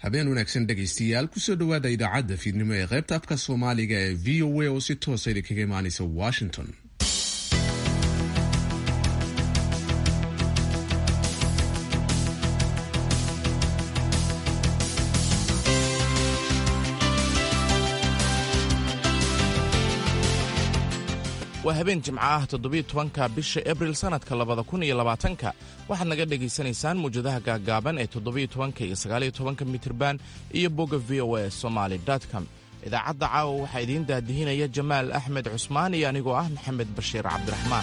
habeen wanaagsan dhegaystayaal kusoo dhowaada idaacadda fiidnimo ee qaybta afka soomaaliga ee v o a oo si toosa idinkaga imaanaysa washington waa habeen jimco ah toddobiyo tobanka bisha abril sannadka labada kun iyo labaatanka waxaad naga dhegaysanaysaan muwjadaha gaaggaaban ee toddobiyo tobanka iyo sagaaliyo tobanka mitirban iyo bogga v o a somaali com idaacadda caawa waxaa idiin daadihinaya jamaal axmed cusmaan iyo anigoo ah maxamed bashiir cabdiraxmaan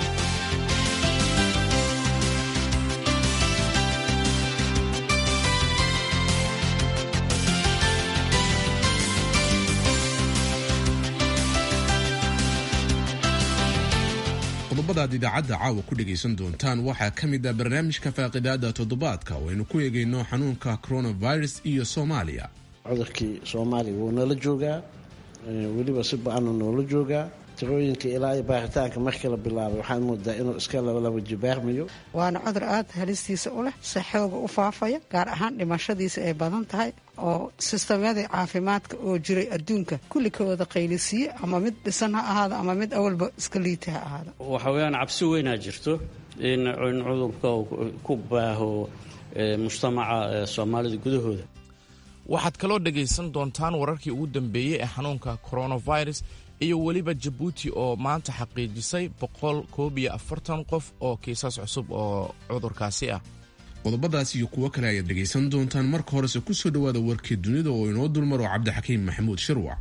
qodobada aad idaacadda caawa ku dhegaysan doontaan waxaa ka mid ah barnaamijka faaqidaada toddobaadka oo aynu ku eegayno xanuunka coronavirus iyo soomaaliya cudurkii soomaaliya wuu nala joogaa weliba si ba-anu noola joogaa tirooyinka ilaa iyo baaritaanka markii la bilaabay waxaan moodaa inuu iska laba jibaarmayo waana cudur aada halistiisa u leh si xooga u faafaya gaar ahaan dhimashadiisa ay badan tahay oo sistamyadii caafimaadka oo jiray adduunka kulli ka wada qaylisiiye ama mid dhisan ha ahaado ama mid awalba iska liita ha ahaado waxa weeyaan cabsi weynaa jirto in cudurka ku baaho mujtamaca soomaalida gudahooda waxaad kaloo dhegaysan doontaan wararkii ugu dambeeyey ee xanuunka coronavirus iyo weliba jabuuti oo maanta xaqiijisay boqol koob iyo afartan qof oo kiisas cusub oo cudurkaasi ah qodobadaas iyo kuwo kale ayaad dhegaysan doontaan marka horese kusoo dhowaada warkii dunida oo inoo dulmaro cabdixakiim maxamuud shirwac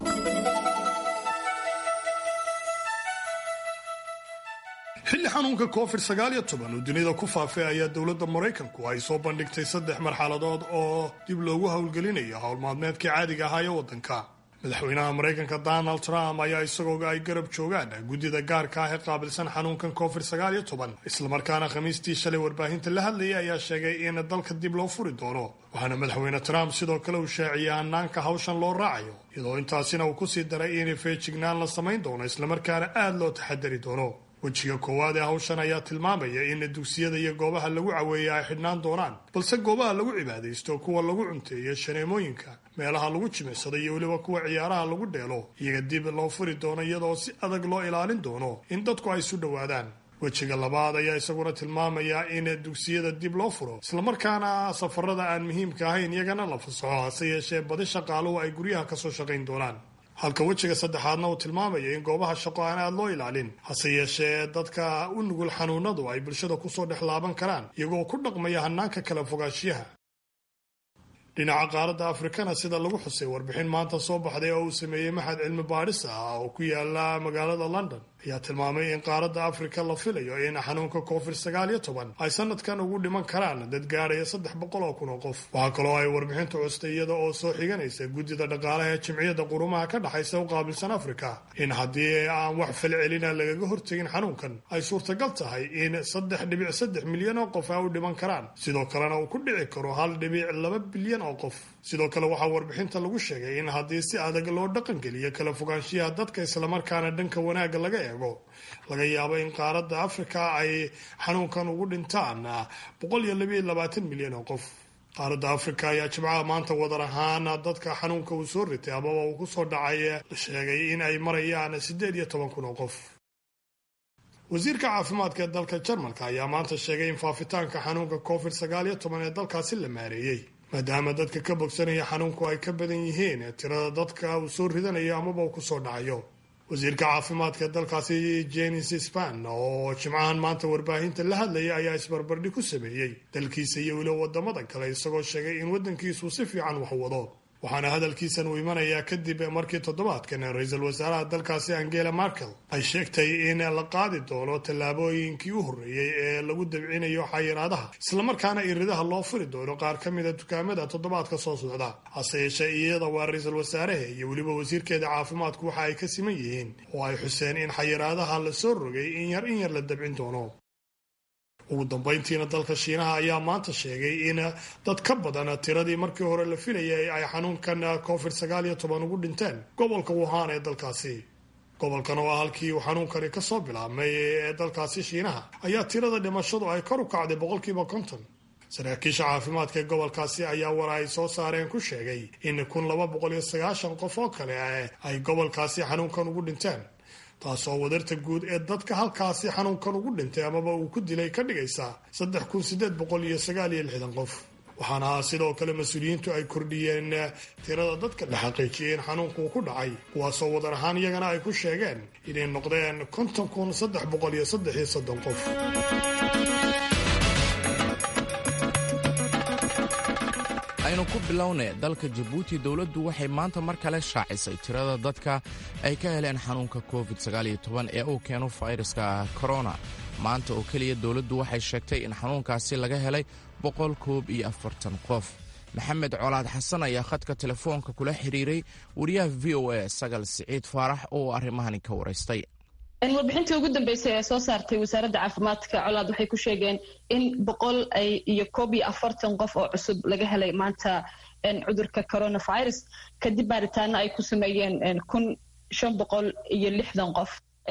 xilli xanuunka covid sagaaliyo toban uu dunida ku faafay ayaa dowladda maraykanku ay soo bandhigtay saddex marxaladood oo dib loogu howlgelinayo howlmaalmeedkii caadiga ahaa ee waddanka madaxweynaha maraykanka donald trump ayaa isagoo ay garab joogaan guddida gaarka ah ee qaabilsan xanuunkan covid sagaaliyo toban islamarkaana khamiistii shalay warbaahinta la hadlayay ayaa sheegay in dalka dib loo furi doono waxaana madaxweyne trump sidoo kale uu shaaciyey hanaanka hawshan loo raacayo iyadoo intaasina uu kusii daray in feejignaan la samayn doono islamarkaana aada loo taxadari doono wejiga koowaad ee hawshan ayaa tilmaamaya in dugsiyada iyo goobaha lagu caweeya ay xidhnaan doonaan balse goobaha lagu cibaadaysto kuwa lagu cunteeyo shaneemooyinka meelaha lagu jimicsado iyo weliba kuwa ciyaaraha lagu dheelo iyaga dib loo furi doono iyadoo si adag loo ilaalin doono in dadku ay isu dhowaadaan wejiga labaad ayaa isaguna tilmaamaya in dugsiyada dib loo furo islamarkaana safarada aan muhiimka ahayn iyagana la fasaxo hase yeeshee badi shaqaaluhu ay guryaha kasoo shaqayn doonaan halka wejiga saddexaadna uu tilmaamayo in goobaha shaqo aan aada loo ilaalin hase yeeshee dadka u nugul xanuunadu ay bulshada kusoo dhex laaban karaan iyagoo ku dhaqmaya hanaanka kala fogaanshiyaha dhinaca qaaradda afrikana sida lagu xusay warbixin maanta soo baxday oo uu sameeyey maxad cilmi baadhis ah oo ku yaala magaalada london ayaa tilmaamay in qaaradda afrika la filayo in xanuunka covid sagaaliyo toban ay sanadkan ugu dhiman karaan dad gaadhaya saddex boqol oo kun oo qof waxaa kaloo ay warbixintu custay iyada oo soo xiganaysa guddida dhaqaalaha ee jimciyadda qurumaha ka dhexaysa u qaabilsan afrika in haddii aan wax falcelina lagaga hortegin xanuunkan ay suurtagal tahay in saddex dhibic saddex milyan oo qof ay u dhiman karaan sidoo kalena uu ku dhici karo hal dhibic laba bilyan oo qof sidoo kale waxaa warbixinta lagu sheegay in haddii si adag loo dhaqangeliyo kala fogaanshiyaha dadka islamarkaana dhanka wanaagga laga eego laga yaabo in qaaradda afrika ay xanuunkan ugu dhintaan boqol iyo labiyo labaatan milyan oo qof qaaradda afrika ayaa jimcaha maanta wadar ahaan dadka xanuunka uu soo ritay amaba uu kusoo dhacay la sheegay in ay marayaan siddeed iyo toban kun oo qof wasiirka caafimaadka ee dalka jarmalka ayaa maanta sheegay in faafitaanka xanuunka covid sagaaliyo toban ee dalkaasi la maareeyey maadaama dadka ka bogsanaya xanuunku ay ka badan yihiin tirada dadka uu soo ridanayo amaba uu kusoo dhacayo wasiirka caafimaadka dalkaasi jenis span oo jimcahan maanta warbaahinta la hadlayay ayaa isbarbardhi ku sameeyey dalkiisa iyo weliba wadamada kale isagoo sheegay in waddankiisu si fiican wax wado waxaana hadalkiisan uu imanayaa kadib markii toddobaadkan ra-iisul wasaaraha dalkaasi angela markel ay sheegtay in la qaadi doono tallaabooyinkii u horreeyey ee lagu dabcinayo xayiraadaha islamarkaana iridaha loo furi doono qaar ka mida dukaamada toddobaadka soo socda hase yeeshee iyada waa ra-iisul wasaaraha iyo weliba wasiirkeeda caafimaadku waxa ay ka siman yihiin oo ay xuseen in xayiraadaha la soo rogay in yar in yar la dabcin doono ugu dambayntiina dalka shiinaha ayaa maanta sheegay in dad ka badan tiradii markii hore la filayay ay xanuunkan covid sagaal iyo toban ugu dhinteen gobolka wuhan ee dalkaasi gobolkan oo ah halkii uu xanuunkani kasoo bilaabmay ee dalkaasi shiinaha ayaa tirada dhimashadu ay kor u kacday boqolkiiba konton saraakiisha caafimaadka ee gobolkaasi ayaa war ay soo saareen ku sheegay in kun laba boqol iyo sagaashan qof oo kale ay gobolkaasi xanuunkan ugu dhinteen taasoo wadarta guud ee dadka halkaasi xanuunkan ugu dhintay amaba uu ku dilay ka dhigaysa saddex kun sideed boqol iyo sagaal iyo lixdan qof waxaana sidoo kale mas-uuliyiintu ay kordhiyeen tirada dadka la xaqiijiyay in xanuunkuu ku dhacay kuwaasoo wadar ahaan iyagana ay ku sheegeen inay noqdeen konton kun saddex boqol iyo saddex iyo soddon qof aynu ku bilowne dalka jabuuti dowladdu waxay maanta mar kale shaacisay tirada dadka ay ka heleen xanuunka covid ee uu keeno fayraska korona maanta oo keliya dowladdu waxay sheegtay in xanuunkaasi laga helay boqol koob iyo afartan qof maxamed colaad xasan ayaa khadka telefoonka kula xiriiray wariyaha v o a sagal siciid faarax oo arrimahani ka waraystay warbixintii ugu dambeysay ee soo saartay wasaaradda caafimaadka colaad waxay ku sheegeen in boqol iyo koob iyo afartan qof oo cusub laga helay maanta cudurka coronavirus kadib baaritaano ay ku sameeyeen kun shan boqol iyo lixdan qof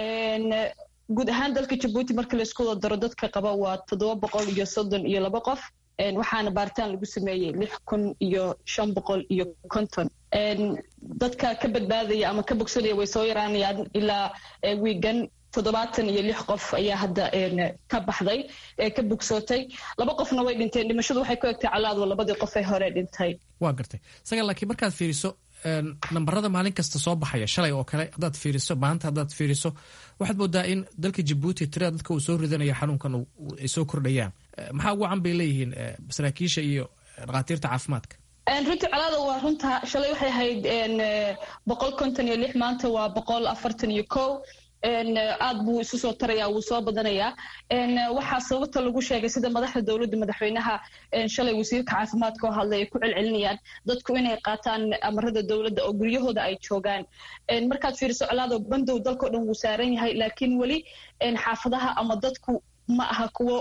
guud ahaan dalka jabuuti marka laisku wada daro dadka qaba waa toddoba boqol iyo soddon iyo laba qof waxaana baaritaan lagu sameeyey lix kun iyo shan boqol iyo konton dadka ka badbaadaya ama ka bogsanaya way soo yaraanayaan ilaa wiigan toddobaatan iyo lix qof ayaa hadda ka baxday ka bogsootay laba qofna way dhinteen dhimashadu waxay ku egtay calaadwa labadii qof ee hore dhintay waa gartay sagal laakiin markaad fiiriso nambarada maalin kasta soo baxaya shalay oo kale haddaad fiiriso maanta haddaad fiiriso waxaad moodaa in dalka jabuuti tirada dadka uu soo ridanayo xanuunkan ay soo kordhayaan maxaa ugu can bay leeyihiin saraakiisha iyo dhakhaatiirta caafimaadka runtii colaada waa runta shalay waxay ahayd boqol konton iyo lix maanta waa boqol afartan iyo kow aad buu isu soo taraya wuu soo badanayaa waxaa sababta lagu sheegay sida madaxda dowladda madaxweynaha shalay wasiirka caafimaadka oo hadlay ay ku celcelinayaan dadku inay qaataan amarada dowladda oo guryahooda ay joogaan markaad fiiriso colaado bandow dalkao dhan wuu saaran yahay laakiin weli xaafadaha ama dadku ma aha kuwo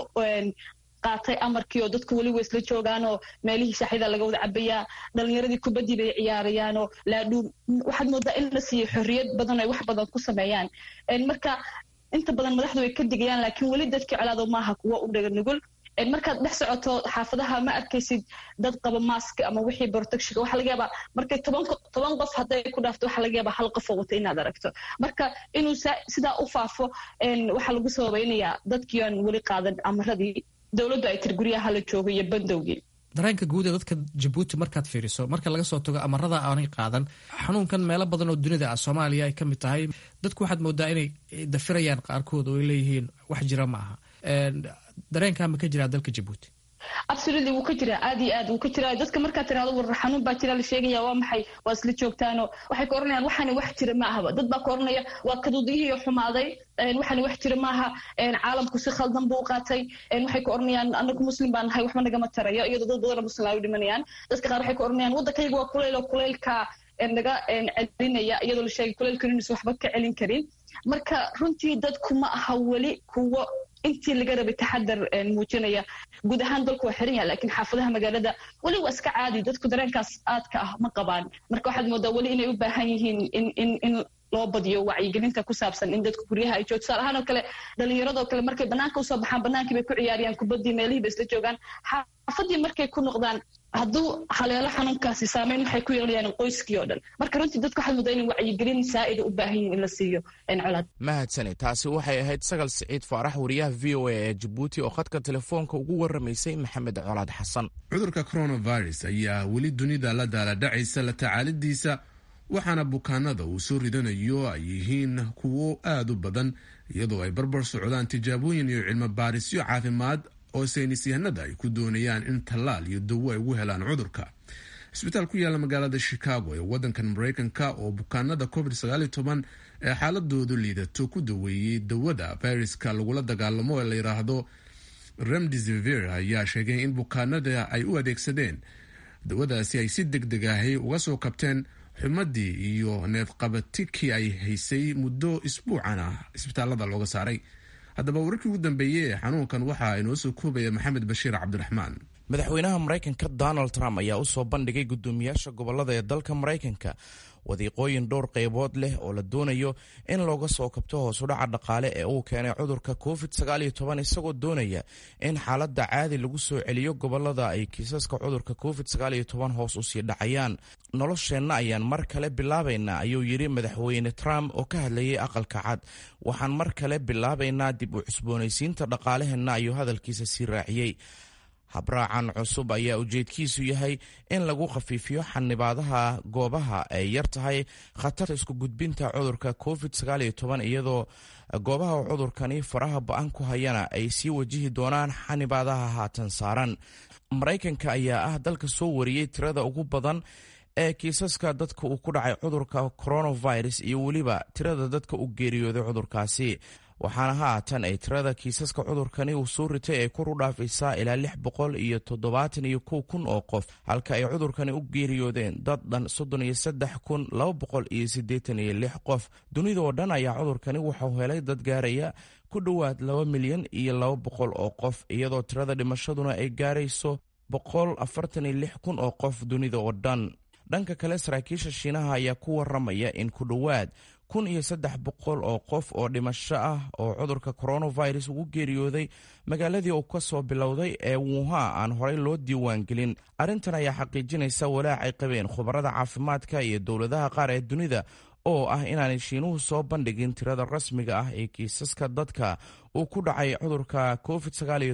qaatay amarkii oo dadku weli waysla joogaanoo meelihii shaaxyada laga wada cabayaa dhalinyaradii kubaddii bay ciyaarayaanoo laadhuum waxaad moodaa in la siiyey xorriyad badan ay wax badan ku sameeyaan marka inta badan madaxdu way ka digayaan laakiin weli dadkii colaado maaha kuwo u dhaga nugul markaad dhex socoto xaafadaha ma arkaysid dad qaba maask ama wixii protectionka waxaa laga yaabaa markay toban toban qof hadday ku dhaafto waxaa laga yaabaa hal qof oo wata inaad aragto marka inuu sidaa u faafo waxaa lagu sababaynayaa dadkii aan weli qaadan amaradii dowladdu ay tiri guryaha la joogo iyo bandowgii dareenka guud ee dadka jabuuti markaad fiiriso marka laga soo tago amarada aanay qaadan xanuunkan meelo badan oo dunida ah soomaaliya ay ka mid tahay dadku waxaad moodaa inay dafirayaan qaarkood oo ay leeyihiin wax jira ma aha dareenkaa ma ka jiraa dalka jabuuti absolutely wuu ka jiraa aad iyo aad wuu ka jiraa dadka markaad tirahdo war xanuun baa jira la sheegaya waa maxay waa isla joogtaano waxay ka oranayaan waxaani wax jira ma ahaba dad baa ka oranaya waa kaduudiyihii xumaaday waxaani wax jira maaha caalamku si khaldan buu u qaatay waxay ka oranayaan anagu muslim baan nahay waxba nagama tarayo iyadoo dad badan muslim ay u dhimanayaan dadka qaar waxay ka oranayaan waddankayga waa kuleyl oo kuleylka naga celinaya iyadoo la sheegay kuleylkan inuusan waxba ka celin karin marka runtii dadku ma aha weli kuwo intii laga rabay taxadar muujinaya guud ahaan dalku waa xiran yaha lakiin xaafadaha magaalada weli waa iska caadi dadku dareenkaas aadka ah ma qabaan marka waxaad moodaa weli inay u baahan yihiin in loo badiyo wacyigelinta ku saabsan in dadku guryaha ay joog tusaale ahaan oo kale dhalinyaradoo kale markay banaanka usoo baxaan banaankii bay ku ciyaariyaan kubaddii meelihii bay isla joogaan xaafadii markay ku noqdaan hadduu haleelo xanuunkaasi saameyn waxay ku yeelanayaan qoyskii oo dhan marka runtii dadku waxaad moodaa inay wacyigelin saa'ida u baahan yihin in la siiyo colaad mahadsane taasi waxay ahayd sagal siciid faarax wariyaha v o a ee jabuuti oo khadka telefoonka ugu waramaysay maxamed colaad xasan cudurka coronavirus ayaa weli dunida la daaladhacaysa la tacaalidiisa waxaana bukaanada uu soo ridanayo ay yihiin kuwo aad u badan iyadoo ay barbar socdaan tijaabooyin iyo cilmo baarisyo caafimaad oo saynisyahanada ay ku doonayaan in tallaal iyo dawo ay ugu helaan cudurka cisbitaal ku yaalla magaalada chicago ee waddankan maraykanka oo bukaanada covid ee xaaladoodu liidato ku daweeyey dawada fayraska lagula dagaalamo ee la yidhaahdo remdesivir ayaa sheegay in bukaanada ay u adeegsadeen dawadaasi ay si deg deg ahi uga soo kabteen xumadii iyo neefqabatikii ay haysay muddo isbuucan ah isbitaalada looga saaray haddaba wararkii ugu dambeeyey ee xanuunkan waxaa inoo soo koobaya maxamed bashiir cabdiraxmaan madaxweynaha maraykanka donald trump ayaa u soo bandhigay guddoomiyaasha gobolada ee dalka maraykanka wadiiqooyin dhowr qaybood leh oo la doonayo in looga soo kabto hoosudhaca dhaqaale ee uu keenay cudurka covid isagoo doonaya in xaaladda caadi lagu soo celiyo gobolada ay kiisaska cudurka covid hoos usii dhacayaan nolosheenna ayaan mar kale bilaabaynaa ayuu yidhi madaxweyne trump oo ka hadlayay aqalka cad waxaan mar kale bilaabaynaa dib u cusboonaysiinta dhaqaalaheenna ayuu hadalkiisa sii raaciyey habraacan cusub ayaa ujeedkiisu yahay in lagu khafiifiyo xanibaadaha goobaha ay yar tahay khatarta isku gudbinta cudurka covid iyadoo goobaha cudurkani faraha ba-an ku hayana ay sii wajihi doonaan xanibaadaha haatan saaran maraykanka ayaa ah dalka soo wariyey tirada ugu badan ee kiisaska dadka uu ku dhacay cudurka coronavirus iyo weliba tirada dadka u geeriyooday cudurkaasi waxaana haatan ay tirada kiisaska cudurkani uu soo ritay ay kor u dhaafaysaa ilaa lix boqol iyo toddobaatan iyo kow kun oo qof halka ay cudurkani u geeriyoodeen dad dhan soddon iyo saddex kun laba boqol iyo siddeetan iyo lix qof dunida oo dhan ayaa cudurkani wuxuu helay dad gaaraya ku dhowaad laba milyan iyo laba boqol oo qof iyadoo tirada dhimashaduna ay gaarayso boqol afartan iyo lix kun oo qof dunida oo dhan dhanka kale saraakiisha shiinaha ayaa ku waramaya in ku dhowaad kun iyo saddex boqol oo qof oo dhimasho ah oo cudurka coronavirus ugu geeriyooday magaaladii uu ka soo bilowday ee wuuha aan horey loo diiwaangelin arrintan ayaa xaqiijinaysa walaac ay qabeen khubarada caafimaadka iyo dowladaha qaar ee dunida oo ah inaanay shiinuhu soo bandhigin tirada rasmiga ah ee kiisaska dadka uu ku dhacay cudurka covid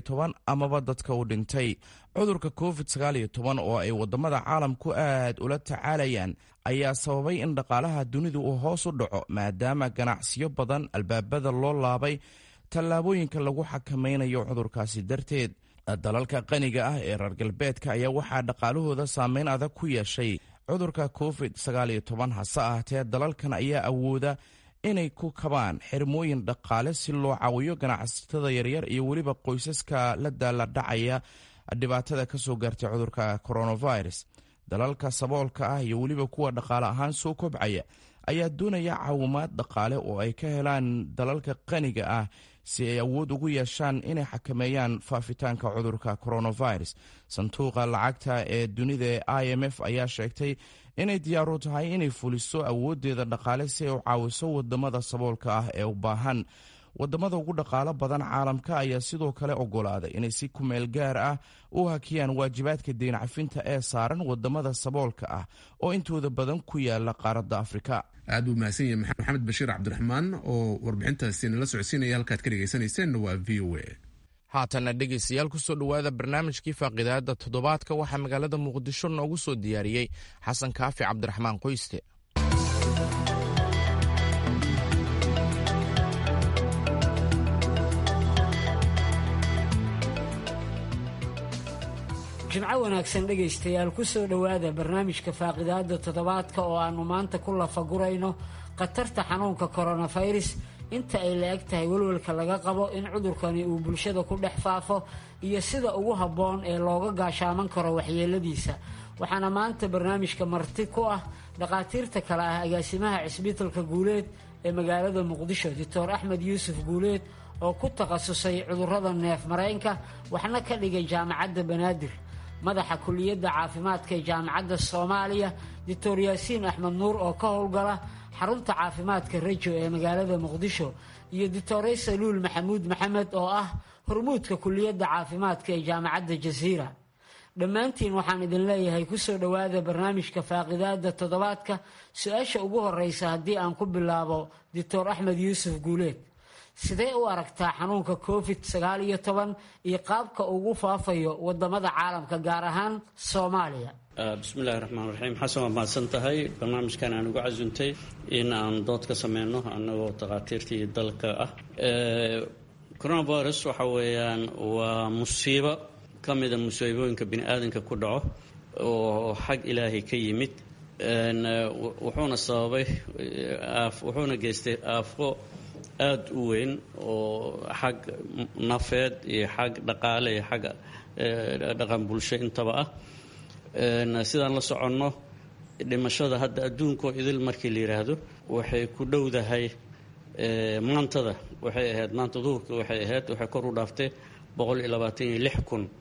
amaba dadka uu dhintay cudurka covid oo ay wadamada caalamku aad ula tacaalayaan ayaa sababay in dhaqaalaha dunidu uu hoos u dhaco maadaama ganacsiyo badan albaabada loo laabay tallaabooyinka lagu xakamaynayo cudurkaasi darteed dalalka qaniga ah ee reer galbeedka ayaa waxaa dhaqaalahooda saameyn adag ku yeeshay cudurka covid hase ahaatee dalalkan ayaa awooda inay ku kabaan xirmooyin dhaqaale si loo caawiyo ganacsatada yaryar iyo weliba qoysaska la daala dhacaya dhibaatada ka soo gaartay cudurka coronavirus dalalka saboolka ah iyo weliba kuwa dhaqaale ahaan soo kobcaya ayaa doonaya caawimaad dhaqaale oo ay ka helaan dalalka qaniga ah si ay awood ugu yeeshaan inay xakameeyaan faafitaanka cudurka coronavirus sanduuqa lacagta ee dunida ee i m f ayaa sheegtay inay diyaaru tahay inay fuliso awooddeeda dhaqaale si ay u caawiso wadamada saboolka ah ee u baahan wadamada ugu dhaqaalo badan caalamka ayaa sidoo kale ogolaaday inay si kumeel gaar ah u hakiyaan waajibaadka deyn cafinta ee saaran wadamada saboolka ah oo intooda badan ku yaala qaaradda afrika aad buu mahadsan yahay maxamed bashiir cabdiraxmaan oo warbixintaasi nala socodsiinaya halkaad ka dhegaysanayseena waa v o a haatanna dhegaystayaal kusoo dhowaada barnaamijkii faaqidaada toddobaadka waxaa magaalada muqdisho noogu soo diyaariyey xasan kaafi cabdiraxmaan qoyste jimco wanaagsan dhegaystayaal kusoo dhowaada barnaamijka faaqidaada toddobaadka oo aannu maanta ku lafagurayno khatarta xanuunka koronafirus inta ay la eg tahay welwelka laga qabo in cudurkani uu bulshada ku dhex faafo iyo sida ugu habboon ee looga gaashaaman karo waxyeeladiisa waxaana maanta barnaamijka marti ku ah dhakhaatiirta kale ah agaasimaha cisbitalka guuleed ee magaalada muqdisho doctor axmed yuusuf guuleed oo ku takhasusay cudurrada neef mareenka waxna ka dhigay jaamacadda banaadir madaxa kuliyadda caafimaadka ee jaamacadda soomaaliya doctor yaasiin axmed nuur oo ka howlgala xarunta caafimaadka rejo ee magaalada muqdisho iyo doctore saluul maxamuud maxamed oo ah hormuudka kuliyadda caafimaadka ee jaamacadda jasiira dhammaantiin waxaan idin leeyahay kusoo dhowaada barnaamijka faaqidaada toddobaadka su-aasha ugu horeysa haddii aan ku bilaabo doctor axmed yuusuf guuleed sidee u aragtaa xanuunka covid sagaal iyo toban iyo qaabka ugu faafayo wadamada caalamka gaar ahaan soomaaliya bismillahi raxmaan raxiim xasan waa mahadsan tahay barnaamijkan aan ugu casuntay in aan dood ka sameyno annagoo takhaatiirtii dalka ah coronavirus waxa weeyaan waa musiibo ka mida musiibooyinka bini aadanka ku dhaco oo xag ilaahay ka yimid wuxuuna sababay wuxuuna geystay aafo aada u weyn oo xag nafeed iyo xag dhaqaale iyo xag dhaqan bulsho intaba ah sidaan la soconno dhimashada hadda adduunkoo idil markii la yidhaahdo waxay ku dhowdahay maantada waxay ahayd maanta duhurka waxay ahayd waxay kor u dhaaftay boqol iyo labaatan iyo lix kun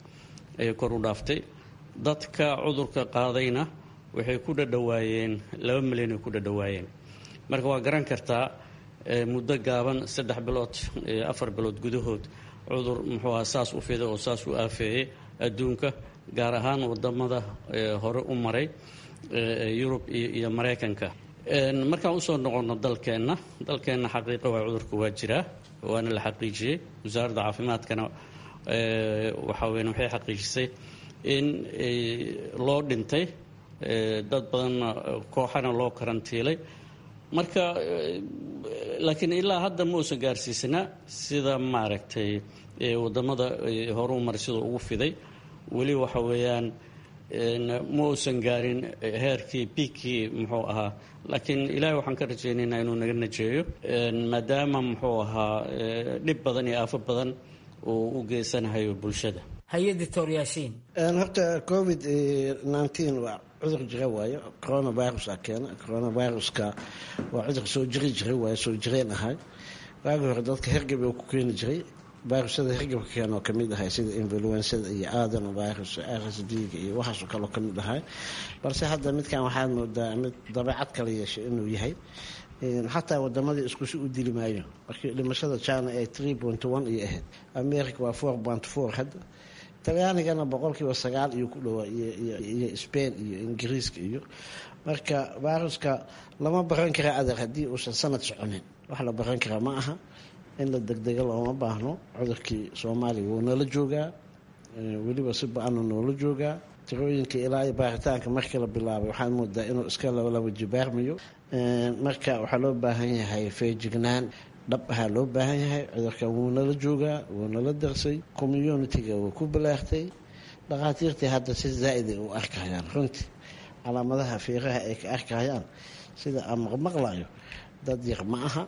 ayay kor u dhaaftay dadka cudurka qaadayna waxay ku dhadhawaayeen laba milyan ay ku dhadhawaayeen marka waa garan kartaa muddo gaaban saddex bilood afar bilood gudahood cudur muxuu aha saas u fiday oo saas u aafeeyey adduunka gaar ahaan wadamada hore u maray yurub iyo maraykanka markaan usoo noqono dalkeenna dalkeenna xaqiiqa waa cudurka waa jiraa waana la xaqiijiyey wasaaradda caafimaadkana waxaa weyn waxay xaqiijisay in loo dhintay dad badanna kooxana loo karantiilay marka laakiin ilaa hadda ma uusan gaarsiisana sida maaragtay wadamada hore u maray siduu ugu fiday weli waxa weeyaan ma uusan gaarin heerkii biigkii muxuu ahaa laakiin ilaahay waxaan ka rajaynaynaa inuu naga najeeyo maadaama muxuu ahaa dhib badan iyo aafo badan uu u geysanahayo bulshada haye doctor yaasiin horta covid nneteen waa cudur jira waayo coronavirusa keena coronaviruska waa cudur soo jiri jiray waayo soo jireen ahay waagi hore dadka hergab uu ku keeni jiray virusyada hergabka keen oo kamid ahay sida influensada iyo aadan virus rs d-ga iyo waxaasoo kaleo kamid ahay balse hadda midkan waxaad moodaa mid dabeecad kala yeeshay inuu yahay xataa wadamadii iskusi u dili maayo markii dhimashada china ay tree point one iyo ahayd america waa four point four hadda talyaanigana boqolkiiba sagaal iyo ku dhowaa iyo spain iyo ingiriiska iyo marka viruska lama baran kara adeer haddii uusan sanad soconin wax la baran karaa ma aha in la degdega looma baahno cudurkii soomaaliya wuu nala joogaa weliba si ba-ana noola joogaa tirooyinka ilaa iyo baaritaanka markii la bilaabay waxaad moodaa inuu iska labalaba jibaarmayo marka waxaa loo baahan yahay feejignaan dhab ahaa loo baahan yahay cudurkan wuu nala joogaa wuu nala darsay communitiga wuu ku balaartay dhakhaatiirtii hadda si zaa-iday u arkayaan runtii calaamadaha fiiraha ay ka arkayaan sida aan maqmaqlayo dad yar ma aha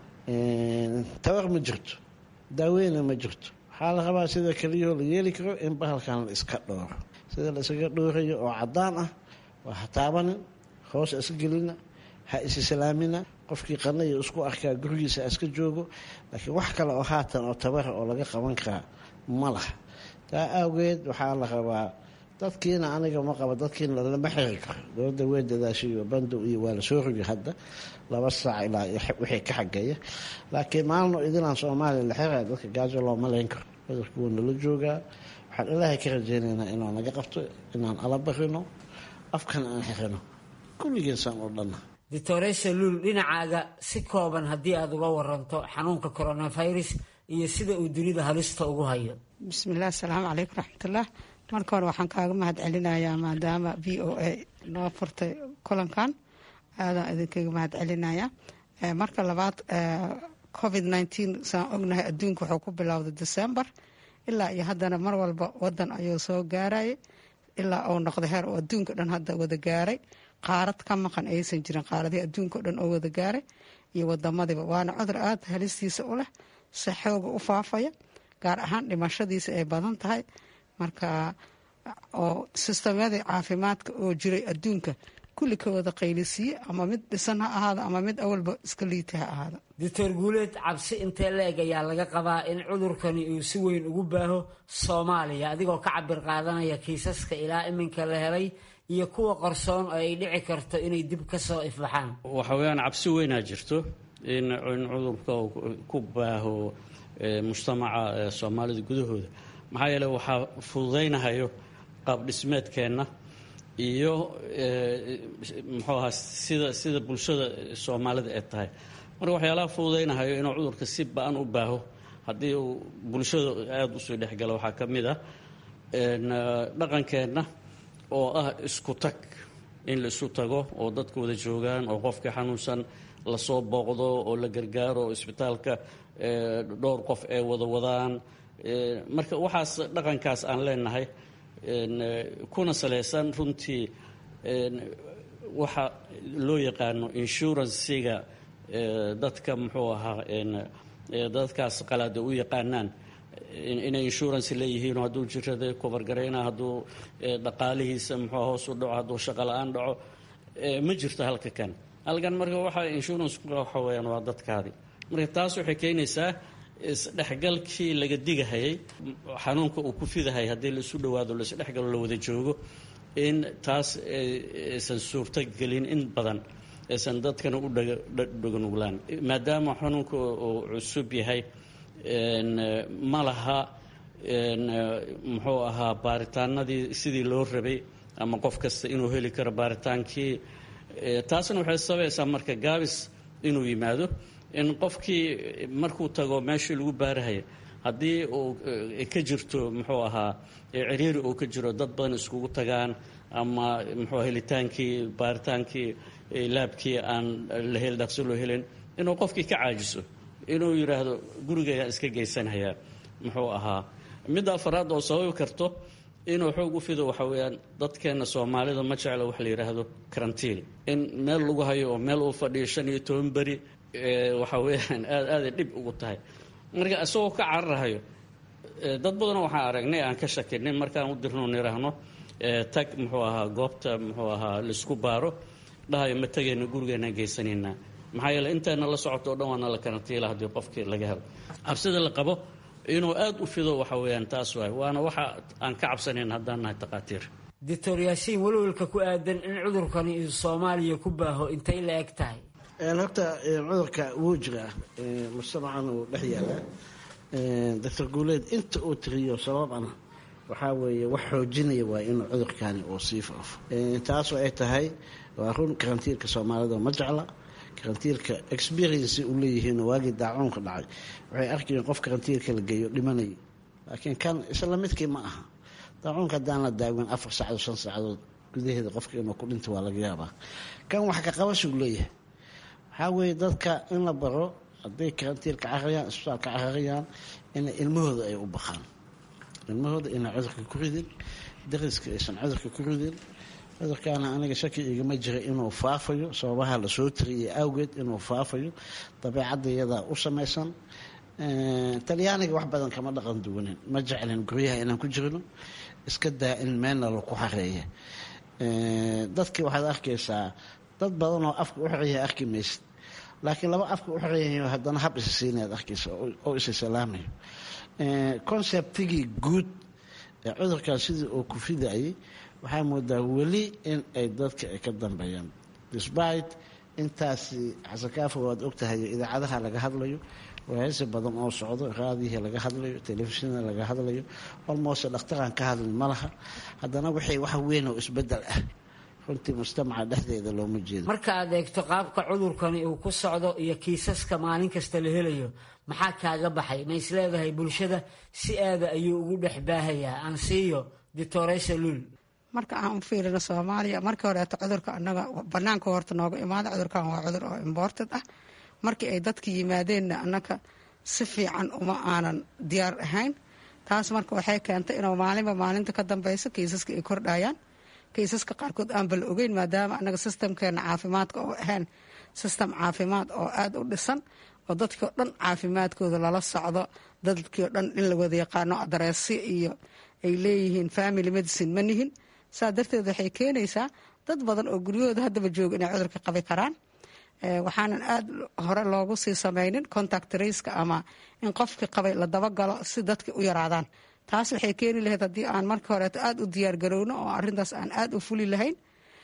tabar ma jirto daaweyna ma jirto waxaa la rabaa sida keliyahoo la yeeli karo in bahalkan la iska dhooro sida la isaga dhoorayo oo cadaan ah waa ha taabanin hoos iska gelina ha isislaamina qofkii qanayo isku arkaa gurigiisa iska joogo laakiin wax kale oo haatan oo tabara oo laga qaban karaa ma laha taa awgeed waxaa la rabaa dadkiina aniga ma qabo dadkiina lama xiri karo dowladda wey dadaashayo bandow iyo waa la soo rogi hadda laba saac ilaa wixii ka xageeya laakiin maalino idinaan soomaaliya la xiraya dadka gaajo looma leyn karo cudurka wuu nala joogaa waxaan ilaahay ka rajaynaynaa inaan naga qabto inaan ala barino afkan aan xirino kulligiinsaan oo dhanna doctoresa luul dhinacaaga si kooban haddii aada uga waranto xanuunka coronavirus iyo sida uu dunida halista ugu hayo bismillaah asalaamu calaykum raxmatullah marka hore waxaan kaaga mahad celinayaa maadaama v o a noo furtay kulankan aadaan idinkaga mahad celinayaa marka labaad covid nneteen saan ognahay adduunka wuxuu ku bilowday december ilaa iyo haddana mar walba wadan ayuu soo gaarayay ilaa uu noqday heer oo adduunka dhan hadda wada gaaray qaarad ka maqan aysan jirin qaaradihii adduunka o dhan oo wada gaaray iyo wadamadiiba waana cudur aada halistiisa u leh si xooga u faafaya gaar ahaan dhimashadiisa ay badan tahay marka oo sistamyadii caafimaadka oo jiray adduunka kulli ka wada qaylisiiye ama mid dhisan ha ahaado ama mid awalba iska liita ha ahaado doctor guuleed cabsi intee la-eg ayaa laga qabaa in cudurkani uu si weyn ugu baaho soomaaliya adigoo ka cabir qaadanaya kiisaska ilaa iminka la helay iyo kuwa qarsoon oo ay dhici karto inay dib ka soo ifbaxaan waxa weeyaan cabsi weynaa jirto in in cudurka ku baaho mujtamaca soomaalida gudahooda maxaa yeele waxaa fududaynahayo qaab dhismeedkeenna iyo muxuu ahaa sida sida bulshada soomaalida ee tahay marka waxyaalaha fududaynahayo inuu cudurka si ba-an u baaho haddii uu bulshada aada usoo dhexgalo waxaa ka mid ah dhaqankeenna oo ah isku tag in la isu tago oo dadka wada joogaan oo qofkii xanuunsan lasoo booqdo oo la gargaaro oo isbitaalka dhowr qof ay wada wadaan marka waxaas dhaqankaas aan leenahay kuna salaysan runtii waxa loo yaqaano insurancega dadka muxuu ahaa dadkaas qalaada u yaqaanaan inay insurance leeyihiin hadduu jirada kobargarayna hadduu dhaqaalihiisa muxuu hoos u dhaco hadduu shaqo la-aan dhaco ma jirto halka kan halkan marka waxa insurance waxa weyaan waa dadkaadi marka taas waxay keenaysaa isdhexgalkii laga digahayay xanuunka uu ku fidahayay haddii laisu dhowaado laisdhexgalo la wada joogo in taas aysan suurto gelin in badan aysan dadkana u dhaganuglaan maadaama xanuunka uu cusub yahay ma laha muxuu ahaa baaritaanadii sidii loo rabay ama qof kasta inuu heli karo baaritaankii taasna waxay sabaysaa marka gaabis inuu yimaado in qofkii markuu tago meeshii lagu baarahaya haddii uu ka jirto muxuu ahaa ciriiri uu ka jiro dad badan iskugu tagaan ama muxuu helitaankii baaritaankii laabkii aan la hel dhaqso loo helin inuu qofkii ka caajiso inuu yidhaahdo gurigayaan iska geysanhayaa muxuu ahaa midda afaraad oo sababi karto inuu xoog u fido waxa weeyaan dadkeenna soomaalida ma jecla wax la yidhaahdo karantiin in meel lagu hayo oo meel uu fadhiyo shan iyo toban beri waxa weeyaan aad aaday dhib ugu tahay marka isagoo ka cararahayo dad badanoo waxaan aragnay aan ka shakinay markaan u dirno niraahno tag muxuu ahaa goobta muxuu ahaa laisku baaro dhahayo ma tegayna gurigeenaan geysanaynaa maxaa yeele intayna la socoto o dhan waana la karantiila haddii qofkii laga helo cabsida la qabo inuu aada u fido waxa weeyaan taas waay waana waxa aan ka cabsanayn haddaan nahay takhaatiir doctor yaasiin welwelka ku aadan in cudurkani uu soomaaliya ku baaho intay la eg tahay horta cudurka wuu jiraa mujtamacan uu dhex yaalaa doctor guuleed inta uu tiriyo sababana waxaa weeye wax xoojinaya waa inuu cudurkani uu sii faafo taasoo ay tahay waa run karantiilka soomaalida ma jecla karantiilka experiency u leeyihiinoo waagii daacuunka dhacay waxay arkayeen qof karantiilka la geeyo dhimanaya laakiin kan isla midkii ma aha daacuunka haddaan la daawin afar saacadood shan saacadood gudaheeda qofka inuu ku dhinto waa laga yaabaa kan wax ka qabashuu leeyahay waxaa weeye dadka in la baro hadday karantiilka cararayaan isbitaalka cararayaan inay ilmahooda ay u baqaan ilmahooda inay cudurka ku ridin dariska aysan cudurka ku ridin cudurkaana aniga shaki igama jira inuu faafayo sababaha lasoo tiriyay awgeed inuu faafayo dabeecadda iyadaa u samaysan talyaaniga wax badan kama dhaqan duwanin ma jeclin guryaha inaan ku jirno iska daa in meelna laku xareeya dadkii waxaad arkaysaa dad badan oo afka u xereeya arki maysid laakiin laba afka u xereeyayo haddana hab isa siinaad arkaysa oo isa salaamayo conceptigii guud ee cudurkan sidii uu ku fidayay waxaa moodaa weli in ay dadka ay ka dambeeyaan despite intaasi xasankaafo waad ogtahay idaacadaha laga hadlayo waayasi badan oo socdo raadiyihii laga hadlayo telefishinada laga hadlayo almost dhakhtaraan ka hadlin ma laha haddana waxay wax weyn oo isbedel ah runtii mujtamaca dhexdeeda looma jeedo marka aad eegto qaabka cudurkani uu ku socdo iyo kiisaska maalin kasta la helayo maxaa kaaga baxay ma is leedahay bulshada si aada ayuu ugu dhex baahayaa ansiiyo ditoresa lul marka aan u fiirino soomaaliya markii horeeto cudurka anaga banaanka horta nooga imaada cudurkan waa cudur oo imported ah markii ay dadka yimaadeenna annaga si fiican uma aanan diyaar ahayn taas marka waxay keentay inuu maalinba maalinta ka dambeyso kiisaska ay kordhayaan kiisaska qaarkood aanba la ogeyn maadaama anaga sistamkeena caafimaadka oo ahayn sistem caafimaad oo aada u dhisan oo dadkii oo dhan caafimaadkooda lala socdo dadkii oo dhan in la wada yaqaano adareesyo iyo ay leeyihiin family medicine ma nihin saa darteed waxay keenaysaa dad badan oo guryahooda haddaba jooga inay cudurka qabi karaan waxaanan aada hore loogu sii sameynin contact raceka ama in qofkii qabay la dabagalo si dadka u yaraadaan taas waxay keeni lahayd haddii aan markii horeeto aada u diyaargarowno oo arintaas aan aada u fuli lahayn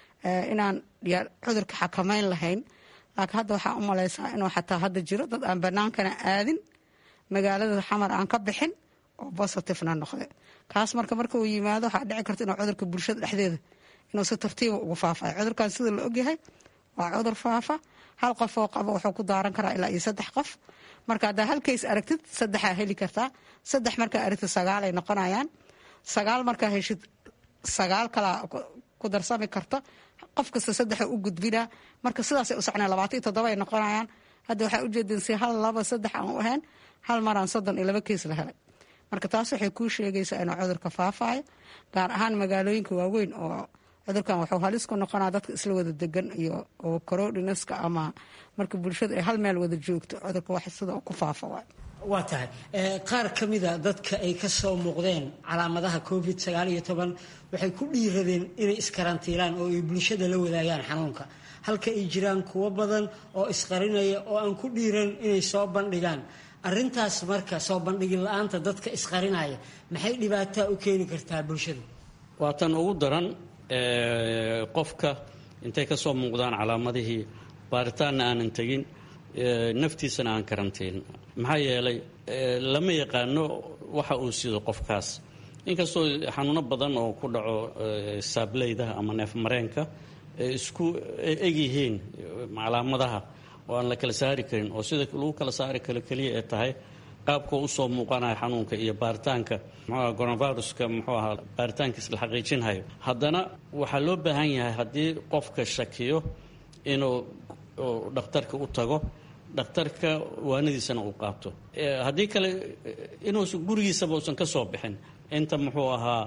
inaan cudurka xakameyn lahayn laakiin hadda waxaa u malaysaa inuu xataa hadda jiro dad aan banaankana aadin magaalada xamar aan ka bixin oo positivena noqde kaas marka marka uu yimaado waxaa dhici karta inuu cudurka bulshada dhexdeeda inuu si tartiiba ugu faafayo cudurkan sida la ogyahay waa cudur faafa hal qof oo qabo wuxuu ku daaran karaa ilaa iyo saddex qof marka haddaa halkays aragtid saddexaa heli kartaa saddex markaa aragtid sagaalay noqonayaan sagaal markaa heshid sagaal kalaa ku darsami karta qof kasta saddexa u gudbinaa marka sidaasay u socnaan labaatan iyo toddoba ay noqonayaan hadda waxaa ujeedin si hal laba saddex aan u ahayn hal maraan soddon iyo laba keis la helay marka taas waxay kuu sheegaysaa inuu cudurka faafayo gaar ahaan magaalooyinka waaweyn oo cudurkan wuxuu halis ku noqonaa dadka isla wada degan iyo oo corodinaska ama marka bulshada ay hal meel wada joogto cudurka wax sida ku faafa waay waa tahay qaar ka mida dadka ay ka soo muuqdeen calaamadaha covid sagaal iyo toban waxay ku dhiiradeen inay iskarantiilaan oo ay bulshada la wadaagaan xanuunka halka ay jiraan kuwo badan oo isqarinaya oo aan ku dhiiran inay soo bandhigaan arrintaas marka soo bandhigin la-aanta dadka isqarinaya maxay dhibaataa u keeni kartaa bulshada waa tan ugu daran qofka intay ka soo muuqdaan calaamadihii baaritaanna aanan tegin naftiisana aan karantiin maxaa yeelay lama yaqaano waxa uu sido qofkaas inkastoo xanuuno badan oo ku dhaco saableyda ama neef mareenka isku egyihiin calaamadaha oo aan la kala saari karin oo sida lagu kala saari karo keliya ee tahay qaabka usoo muuqanaya xanuunka iyo baaritaanka mxuaha coronaviruska muxuu ahaa baaritaankiis la xaqiijinhayo haddana waxaa loo baahan yahay haddii qofka shakiyo inuu dhakhtarka u tago dhakhtarka waanadiisana uu qaato haddii kale inuusan gurigiisaba uusan ka soo bixin inta muxuu ahaa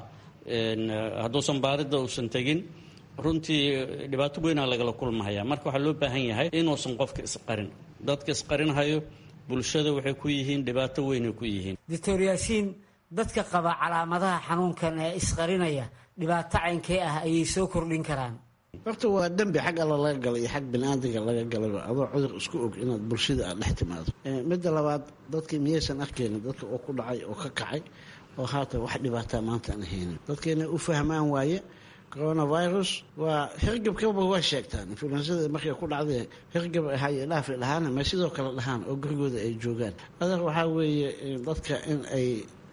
hadduusan baaridda uusan tegin runtii dhibaato weynaa lagala kulmahaya marka waxaa loo baahan yahay inuusan qofka isqarin dadka isqarinhayo bulshada waxay ku yihiin dhibaato weynay ku yihiin doctor yaasiin dadka qaba calaamadaha xanuunkan ee isqarinaya dhibaato caynkee ah ayay soo kordhin karaan horta waa dembi xag alla laga galay iyo xag biniaadamka laga galayba adoo cudur isku og inaad bulshada aad dhex timaado midda labaad dadkii miyaysan arkaynin dadka oo ku dhacay oo ka kacay oo haatan wax dhibaataa maanta aan haynin dadkeena u fahmaan waaye coronavirus waa hirgabkaba waa sheegtaan influensada markay ku dhacday hirgab ahaye dhaafi dhahaana ma sidoo kale dhahaan oo gurigooda ay joogaan adeer waxaa weeye dadka in ay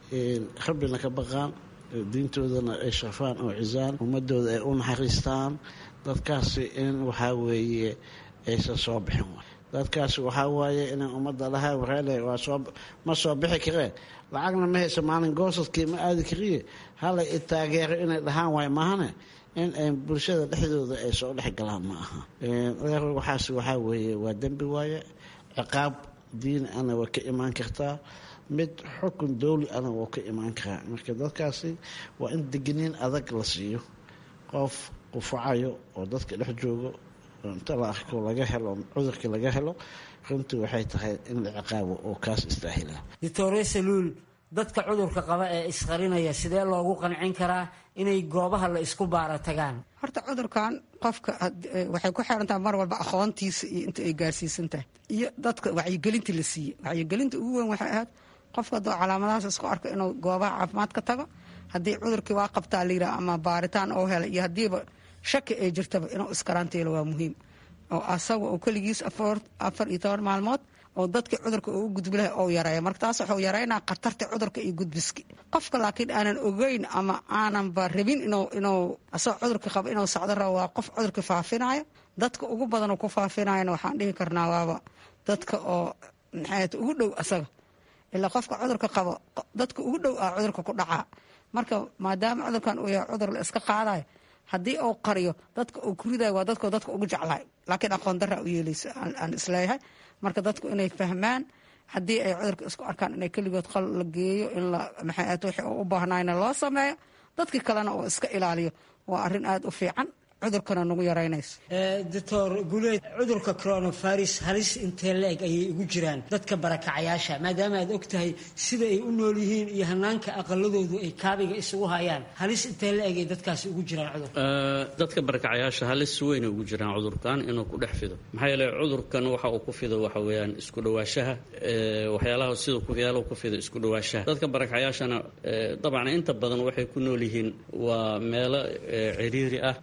rabbina ka baqaan diintoodana ay sharfaan oo cisaan ummadooda ay u naxariistaan dadkaasi in waxaa weeye aysan soo bixin dadkaasi waxaa waaye inay ummadda dhahaa wareele waa soo ma soo bixi kareen lacagna ma haysa maalin goosadkii ma aadi kariye hala i taageero inay dhahaan waay maahane in ay bulshada dhexdooda ay soo dhex galaan ma aha waxaas waxaa weeye waa dembi waaye ciqaab diini ana waa ka imaan kartaa mid xukun dowli ana waa ka imaan karaa marka dadkaasi waa in degniin adag la siiyo qof qufacayo oo dadka dhex joogo inta la arko laga helo cudurkii laga helo runtii waxay tahay in la ciqaabo oo kaas istaahila doctore saluul dadka cudurka qaba ee isqarinaya sidee loogu qancin karaa inay goobaha la isku baara tagaan horta cudurkan qofka waxay ku xirantaha mar walba aqoontiisa iyo inta ay gaarsiisan tahay iyo dadka wacyigelinta la siiyey wacyigelinta ugu weyn waxay ahayd qofka hadduu calaamadahaas isku arko inuu goobaha caafimaad ka tago haddii cudurkii waa qabtaa layidhaha ama baaritaan oo helay iyo haddiiba shaki ay jirtaba inuu iskarantiilo waa muhiim oo asaga oo keligiis afar iyo toban maalmood oo dadkii cudurka uu gudbi lahay ou yareeya marka taas wuxuu yareynaa khatarta cudurka iyo gudbiski qofka laakiin aanan ogeyn ama aananba rabin inuu asagoo cudurka qaba inuu socdo rabo waa qof cudurka faafinayo dadka ugu badan ku faafinayana waxaan dhihi karnaa waaba dadka oo maxaat ugu dhow asaga ilaa qofka cudurka qabo dadka ugu dhow ah cudurka ku dhacaa marka maadaama cudurkan uu yahay cudur la iska qaadayo haddii uu qariyo dadka uu ku ridayo waa dadko dadka ugu jeclahay laakiin aqoon darra u yeelaysa aan isleeyahay marka dadku inay fahmaan haddii ay cudurka isku arkaan inay keligood qal la geeyo in la maxaat wixii uu u baahnayna loo sameeyo dadkii kalena uu iska ilaaliyo waa arrin aada u fiican cudurkana nagu yaraynayso doctor guleed cudurka coronavirus halis intee la-eg ayay ugu jiraan dadka barakacayaasha maadaama aad og tahay sida ay u nool yihiin iyo hanaanka aqaladoodu ay kaabiga isugu hayaan halis intee la-eg ay dadkaasi ugu jiraan cudurka dadka barakacayaasha halis weynay ugu jiraan cudurkan inuu ku dhex fido maxaa yeele cudurkan waxa uu ku fido waxa weeyaan isku dhawaashaha waxyaalaha sida waxyaalaha ku fido isku dhawaashaha dadka barakacayaashana dabcan inta badan waxay ku nool yihiin waa meelo ciriiri ah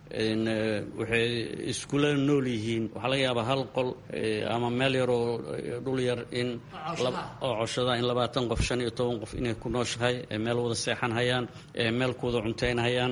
waxay iskula nool yihiin waxaa laga yaabaa hal qol ama meel yaroo dhul yar in oo coshada in labaatan qof shan iyo toban qof inay ku nooshahay meel wada seexan hayaan meel ku wada cuntayn hayaan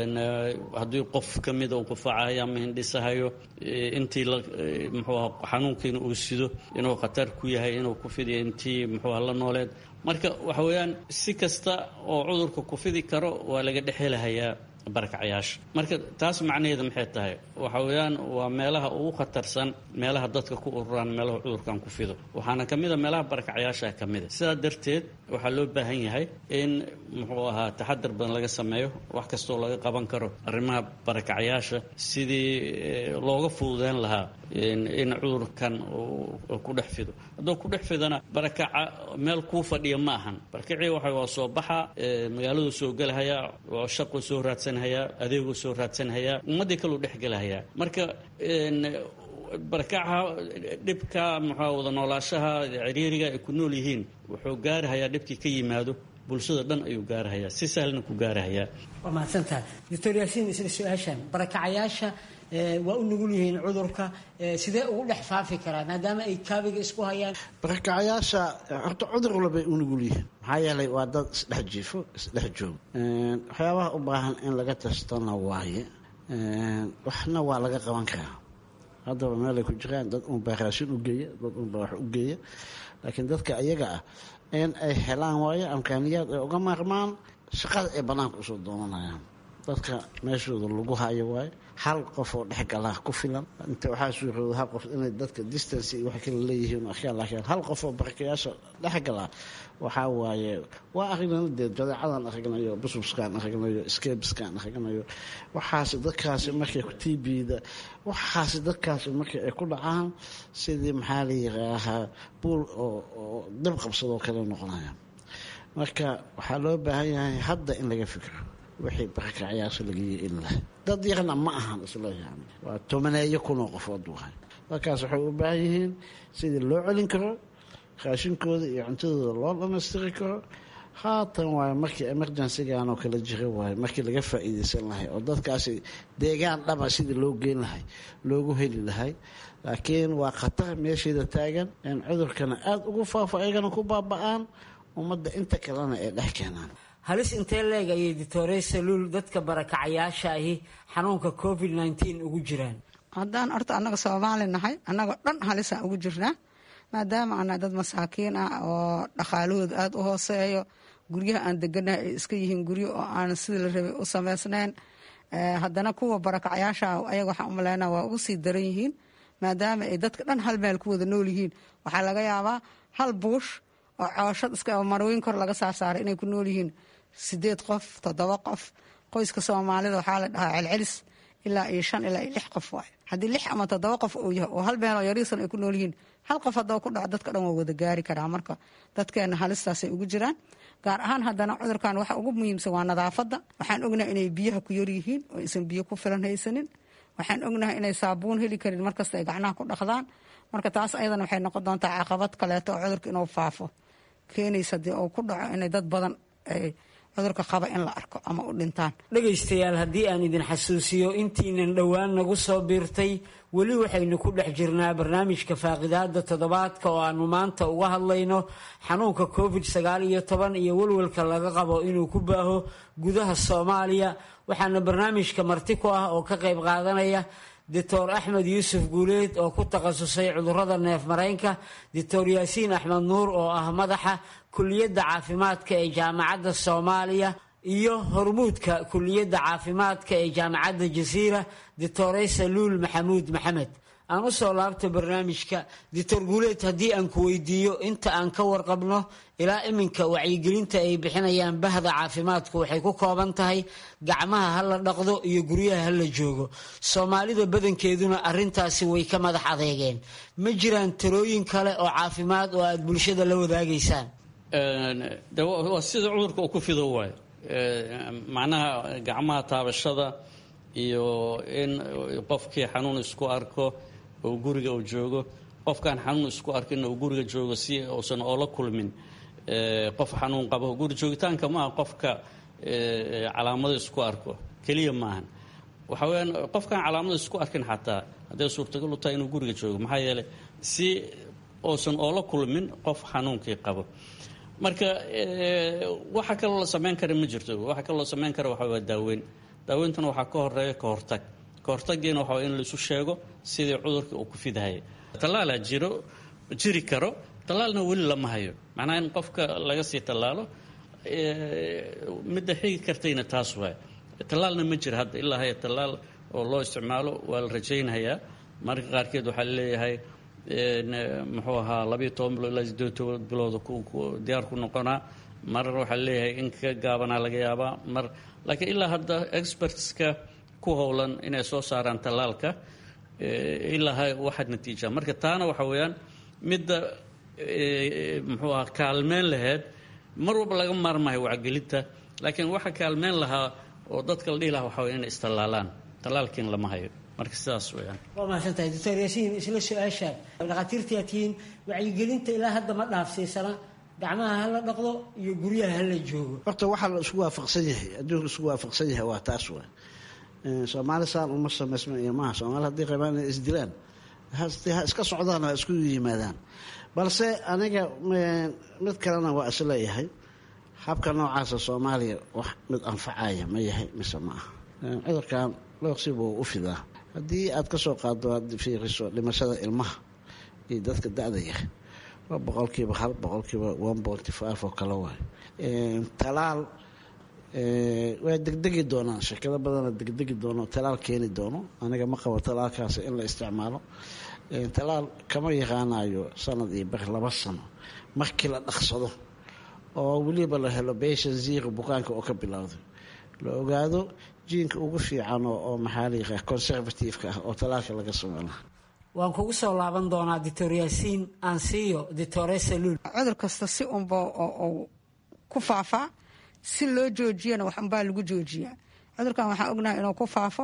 haddii qof ka mida uu qufacahayo ama hindhisahayo intii muxuu aha xanuunkiina uu sido inuu khatar ku yahay inuu ku fidiyo intii muxuu aha la nooleed marka waxa weeyaan si kasta oo cudurka ku fidi karo waa laga dhexhelahayaa barakacayaasha marka taas macnaheeda maxay tahay waxa weeyaan waa meelaha ugu khatarsan meelaha dadka ku ururaan meelaha cudurkan ku fido waxaana ka mid a meelaha barakacayaasha ka mid a sidaa darteed waxaa loo baahan yahay in muxuu ahaa taxadar badan laga sameeyo wax kastoo laga qaban karo arrimaha barakacayaasha sidii looga fududeyn lahaa in cudurkan ku dhex fido hadduu ku dhex fidana barakaca meel kuu fadhiya ma ahan barakacii waxa waa soo baxa magaaladu soo gelahayaa waa shaqu soo raadsanhayaa adeeguu soo raadsanhayaa ummaddii kaleu dhex gelahayaa marka barakaca dhibka muxuu wada noolaashaha ciriiriga ay ku nool yihiin wuxuu gaarahayaa dhibkii ka yimaado bulshada dhan ayuu gaarahayaa si sahlna ku gaarahayaa waa mahadsantahay doctor yaasiin isla su-aashan barakacayaasha waa u nugul yihiin cudurka sidee ugu dhex faafi karaa maadaama ay kaabiga isku hayaan barakacayaasha horta cudur walbay u nugul yihiin maxaa yeelay waa dad isdhex jiifo isdhex joog waxyaabaha u baahan in laga tastana waaye waxna waa laga qaban karaa haddaba meelay ku jiraan dad unbaa raashin u geeya dad unbaa wax u geeya laakiin dadka ayaga ah in ay helaan waayo amkaaniyaad ay uga maarmaan shaqada ay bannaanka usoo doonanayaan dadka meeshooda lagu hayo waayo hal qof oo dhexgalaa ku filan inta waxaa suurooda hal qof inay dadka distance iyo wax kala leeyihiin ashyaa laakiin hal qof oo barakayaasha dhexgalaa waxaa waaye waa aragnana dee jadeecadan aragnayo busbuskaan aragnayo skebiskaan aragnayo waxaasi dadkaasi markay tbda waxaasi dadkaasi markii ay ku dhacaan sidii maxaa la yiraahaa buul oo dab qabsadoo kale noqonaya marka waxaa loo baahan yahay hadda in laga fikro wixii barakacayaasha laga yeelin lahay dad yarna ma ahan isleeyahan waa tobaneeyo kunoo qofood wahay dadkaas waxay u baahan yihiin sidii loo celin karo raashinkooda iyo cuntadooda loo dhammaystiri karo haatan waayo markii emergencygan oo kala jira waayo markii laga faa'iidaysan lahay oo dadkaasi deegaan dhaba sidii loo geyn lahay loogu heli lahay laakiin waa khatar meesheeda taagan in cudurkana aada ugu faafo ayagana ku baaba-aan ummadda inta kalena ay dhex keenaan halis intee leeg ayay doctore saluul dadka barakacayaasha ahi xanuunka covid nteen ugu jiraan haddaan horta annaga soomaali nahay annagoo dhan halisaan ugu jirnaa maadaama ana dad masaakiin ah oo dhaqaalahooda aada u hooseeyo guryaha aan deganahay ay iska yihiin guryo oo aan sidii la rabay u samaysnayn haddana kuwa barakacayaasha ayaga waxaan u maleynaa waa ugu sii daran yihiin maadaama ay dadka dhan hal meel ku wada nool yihiin waxaa laga yaabaa hal buush oo cooshad iska marooyin kor laga saarsaaray inay ku nool yihiin sideed qof toddoba qof qoyska soomaalida waxaa la dhahaa celcelis ilaa iyo shan ilaa iyo lix qof waay haddii lix ama toddoba qof uu yahay oo hal meeloo yariisan ay ku nool yihiin hal qof haddaba ku dhaco dadka dhan waa wada gaari karaa marka dadkeena halistaasay ugu jiraan gaar ahaan haddana cudurkan waxa ugu muhiimsan waa nadaafadda waxaan ognahay inay biyaha ku yaryihiin oo aysan biyo ku filan haysanin waxaan ognahay inay saabuun heli karin markasta ay gacnaha ku dhaqdaan marka taas ayadana waxay noqon doontaa caqabad kaleeto oo cudurka inuu faafo keenaysa dee uu ku dhaco inay dad badan ay cudurka qaba in la arko ama u dhintaan dhegaystayaal haddii aan idin xasuusiyo intiinan dhowaan nagu soo biirtay weli waxaynu ku dhex jirnaa barnaamijka faaqidaada toddobaadka oo aanu maanta uga hadlayno xanuunka covid sagaal iyo toban iyo welwelka laga qabo inuu ku baaho gudaha soomaaliya waxaana barnaamijka marti ku ah oo ka qayb qaadanaya doctor axmed yuusuf guuleed oo ku takhasusay cudurada neef mareynka doctor yaasiin axmed nuur oo ah madaxa kuliyadda caafimaadka ee jaamacadda soomaaliya iyo hormuudka kuliyadda caafimaadka ee jaamacadda jasiira doctore saluul maxamuud maxamed aan u soo laabto barnaamijka doctor guuleed haddii aan ku weydiiyo inta aan ka warqabno ilaa iminka wacyigelinta ay bixinayaan bahda caafimaadku waxay ku kooban tahay gacmaha ha la dhaqdo iyo guryaha ha la joogo soomaalida badankeeduna arintaasi way ka madax adeegeen ma jiraan talooyin kale oo caafimaad oo aada bulshada la wadaagaysaan de waa sida cudurka uu ku fido waayo macnaha gacmaha taabashada iyo in qofkii xanuun isku arko oo guriga uu joogo qofkaan xanuun isku arkin uu guriga joogo si uusan oola kulmin qof xanuun qabo guri joogitaanka maaha qofka calaamado isku arko keliya maahan waxa weyaan qofkaan calaamado isku arkin xataa hadday suurtagal u tahay inuu guriga joogo maxaa yeeley si uusan oola kulmin qof xanuunkii qabo marka waxa kaloo la samayn kara ma jirto waxa kaloo la samayn kara waxa waa daaweyn daaweyntuna waxaa ka horeeya ka hortag ka hortagiina waxa in laisu sheego sidii cudurka uu ku fidahaya tallaalaa jiro jiri karo tallaalna weli lama hayo macnaha in qofka laga sii tallaalo midda xigi kartayna taas waay tallaalna ma jiro hadda ilaa haya tallaal oo loo isticmaalo waa la rajaynayaa marka qaarkeed waxaa laleeyahay muxuu ahaa labayo toban bilood ilaa sideed toban bilood diyaar ku noqonaa mar waxaa leeyahay in ka gaabanaa laga yaabaa mar laakiin ilaa hadda expertska ku howlan inay soo saaraan tallaalka ilaa ha waxaad natiijaa marka taana waxa weeyaan midda muxuu ahaa kaalmeyn laheyd mar walba laga maarmayo wacgelinta laakiin waxa kaalmeyn lahaa oo dadka la dhihi lahaa waxa weya inay istallaalaan tallaalkiin lama hayo marka sidaas weyaan waa mahadsantahay doctor yaasiin isla su-aashaan dhakhaatiirtayaa tihiin wacyigelinta ilaa hadda ma dhaafsiisana gacmaha hala dhaqdo iyo guryaha hala joogo horta waxaa la isku waafaqsan yahay adduunka isku waafaqsan yahay waa taas wa soomaali saan uma samaysma iyo maaha soomaali haddii qabaan inay isdilaan ha iska socdaan ha isku yimaadaan balse aniga mid kalena waa isleeyahay habka noocaasa soomaaliya wax mid anfacaya ma yahay mise ma aha cudurkan looqsiba u fidaa haddii aad ka soo qaado aad fiiriso dhimashada ilmaha iyo dadka da-da yar waa boqolkiiba hal boqolkiiba one pointy five oo kale waay talaal waa degdegi doonaan shirkado badana degdegi doono talaal keeni doono aniga ma qabo talaalkaas in la isticmaalo talaal kama yaqaanayo sanad iyo bar laba sano markii la dhaqsado oo weliba la helo beshan zero bukaanka oo ka bilowday la ogaado jiinka ugu fiican oo maxaa la yaqaa conservative-ka ah oo talaalka laga sameynaa waan kugu soo laaban doonaa doctor yaasiin ansiyo doctore saluul cudur kasta si unba oo ku faafaa si loo joojiyana wax unbaa lagu joojiyaa cudurkan waxaan ognahay inuu ku faafo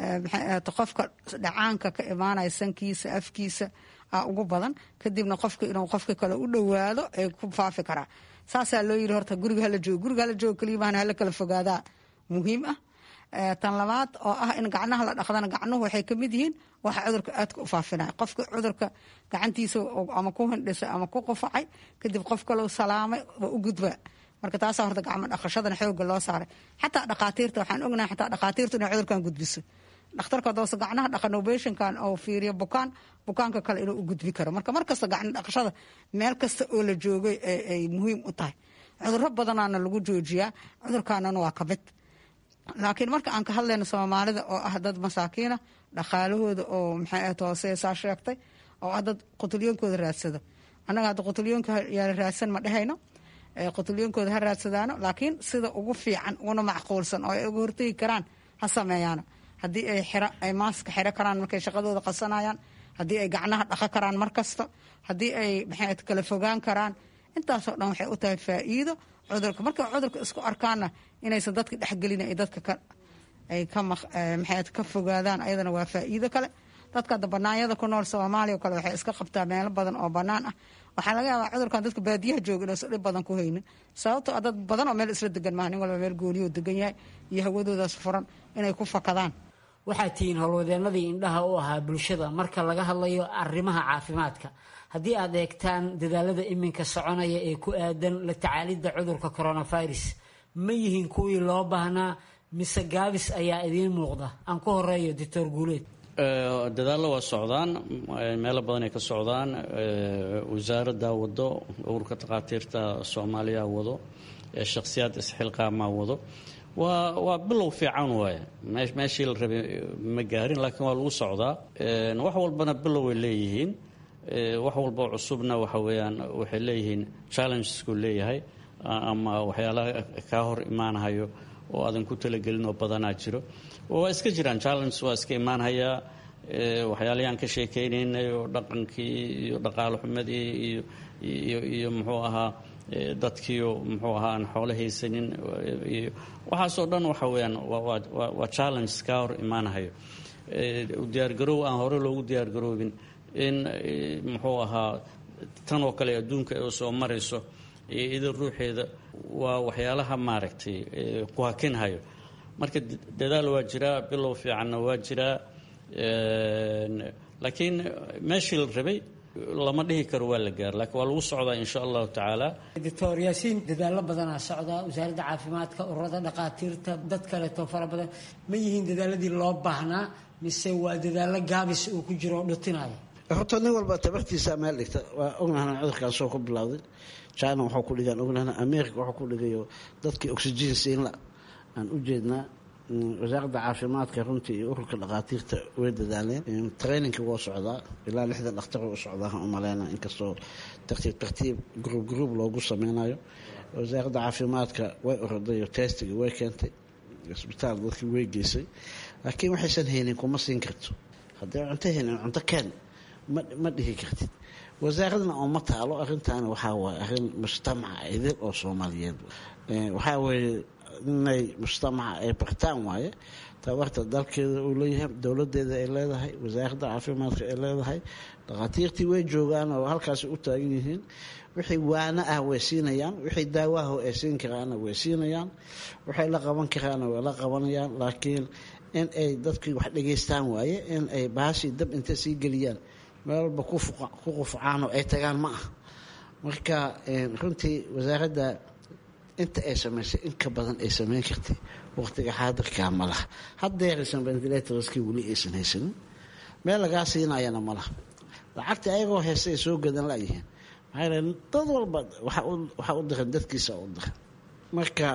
qofka dhacaanka ka imaanaya sankiisa afkiisa a ugu badan kadibna qofka inuu qofka kale u dhowaado ay ku faafi karaa saasaa loo yiri horta guriga hala joogo guriga hala joogo kaliya maana hala kala fogaadaa muhiim ah tan labaad oo ah in gacnaha la dhaqdana gacnuhu waxay kamid yihiin waxa cudurka aadka u faafinaya qofka cudurka gacantiisa ama ku hindhisay ama ku qufacay kadib qof kaleu salaamay waa u gudbaa marka taasaa horta gacmo dhaqashadana xooga loo saaray xataa dhaqaatiirta waxaan ognahay xataa dhaqaatiirtu inay cudurkan gudbiso dhakhtarka doose gacnaha dhaqanobeshinkan oo fiiriyo bukaan bukaanka kale inuu u gudbi karo marka markasta gacno dhaqashada meel kasta oo la joogay ay muhiim u tahay cuduro badanaana lagu joojiyaa cudurkaanana waa kamid laakiin marka aan ka hadlayno soomaalida oo ah dad masaakiina dhaqaalahooda oo maxay hoose saa sheegtay oo ah dad qutulyoonkooda raadsado annaga hadda qutulyoonka yaala raadsan ma dhehayno qutulyoonkooda ha raadsadaano laakiin sida ugu fiican uguna macquulsan oo ay uga hortegi karaan ha sameeyaano haddii ay xiro ay maaska xiro karaan markay shaqadooda qasanayaan haddii ay gacnaha dhaqo karaan mar kasta haddii ay maxay kala fogaan karaan intaasoo dhan waxay u tahay faa'iido cudurka markay cudurka isku arkaanna inaysan dadka dhexgelin ay dadka ka ay ka maxay ka fogaadaan ayadana waa faa'iido kale dadka hadda banaanyada ku nool soomaaliya oo kale waxay iska qabtaa meelo badan oo bannaan ah waxaa laga yaabaa cudurkan dadka baadiyaha jooga inaysan dhib badan ku haynin sababtoo ah dad badan oo meel isla degan maaha nin walba meel gooniyoo degan yahay iyo hawadoodaas furan inay ku fakadaan waxaad tihiin howlwadeennadii indhaha u ahaa bulshada marka laga hadlayo arrimaha caafimaadka haddii aad eegtaan dadaalada iminka soconaya ee ku aadan la tacaalidda cudurka coronavirus ma yihiin kuwii loo baahnaa mise gaabis ayaa idiin muuqda aan ku horeeyo doctor guuleed dadaallo waa socdaan meelo badan ay ka socdaan wasaaradda wado ururka takhaatiirta soomaaliya wado shakhsiyaad isxilqaamaa wado waa waa bilow fiican waaye meeshii la rabay ma gaarin laakiin waa lagu socdaa wax walbana bilow ay leeyihiin wax walboo cusubna waxa weeyaan waxay leeyihiin challengesku leeyahay ama waxyaalaha kaa hor imaanhayo oo aadan ku talagelin oo badanaa jiro waa iska jiraan challenges waa iska imaanhayaa waxyaalahaan ka sheekeynaynay oo dhaqankii iyo dhaqaalo xumadii iyo iyo iyo muxuu ahaa dadkiio muxuu ahaa aan xoolo haysanin iyo waxaasoo dhan waxa weeyaan waa challenges kaa hor imaanhayo diyaargaroow aan hore loogu diyaargaroobin in muxuu ahaa tan oo kale adduunka oo soo marayso iyo idin ruuxeeda waa waxyaalaha maaragtay ku hakinhayo marka dadaal waa jiraa bilow fiicanna waa jiraa laakiin meeshii la rabay lama dhihi karo waa la gaar laakiin waa lagu socdaa insha allahu tacaala doctor yaasiin dadaallo badanaa socdaa wasaaradda caafimaadka ururada dhaqaatiirta dad kaleeto fara badan ma yihiin dadaaladii loo baahnaa mise waa dadaallo gaabis uu ku jiro oo dhutinaya horta nin walba tabartiisa meel dhigta waa ognahna cudurkaasoo ku bilowday china waxuu ku dhigaan ognahna america waxuu ku dhigayo dadkii oxygen siinla aan u jeednaa wasaaradda caafimaadka runtii iyo ururka dhaqaatiirta way dadaaleen traininka waa socdaa ilaa lixdan dhakhtar u socdaa u maleyna inkastoo tartiib tartiib gruub gruub loogu sameynayo wasaaradda caafimaadka way oroday testiga way keentay isbitaal dadkii way geysay laakiin waxaysan haynin kuma siin karto haddii cunto haynin cunto keen ma dhihi kartid wasaaradna ooma taalo arrintaani waxaa waaye arrin mujtamaca idil oo soomaaliyeed waxaa weeye inay mujtamaca ay bartaan waaye tabarta dalkeeda uu leeyahay dowladeeda ay leedahay wasaaradda caafimaadka ay leedahay dhakhaatiirtii way joogaan oo halkaasi u taagan yihiin wixii waano ah way siinayaan wixii daawaha ay siin karaana way siinayaan waxay la qaban karaana way la qabanayaan laakiin in ay dadkii wax dhegaystaan waaye in ay baashii dab intay sii geliyaan meel walba ku qufcaanoo ay tagaan ma ah marka runtii wasaaradda inta ay samaysay in ka badan ay samayn kartay waqtiga xaadirkaa ma laha haddeeraysan ventilatorskii weli aysan haysanin meel lagaa siinayana ma laha lacagta ayagoo haysta ay soo gadan layihiin maxaa dad walba waxaa u diran dadkiisa u diran marka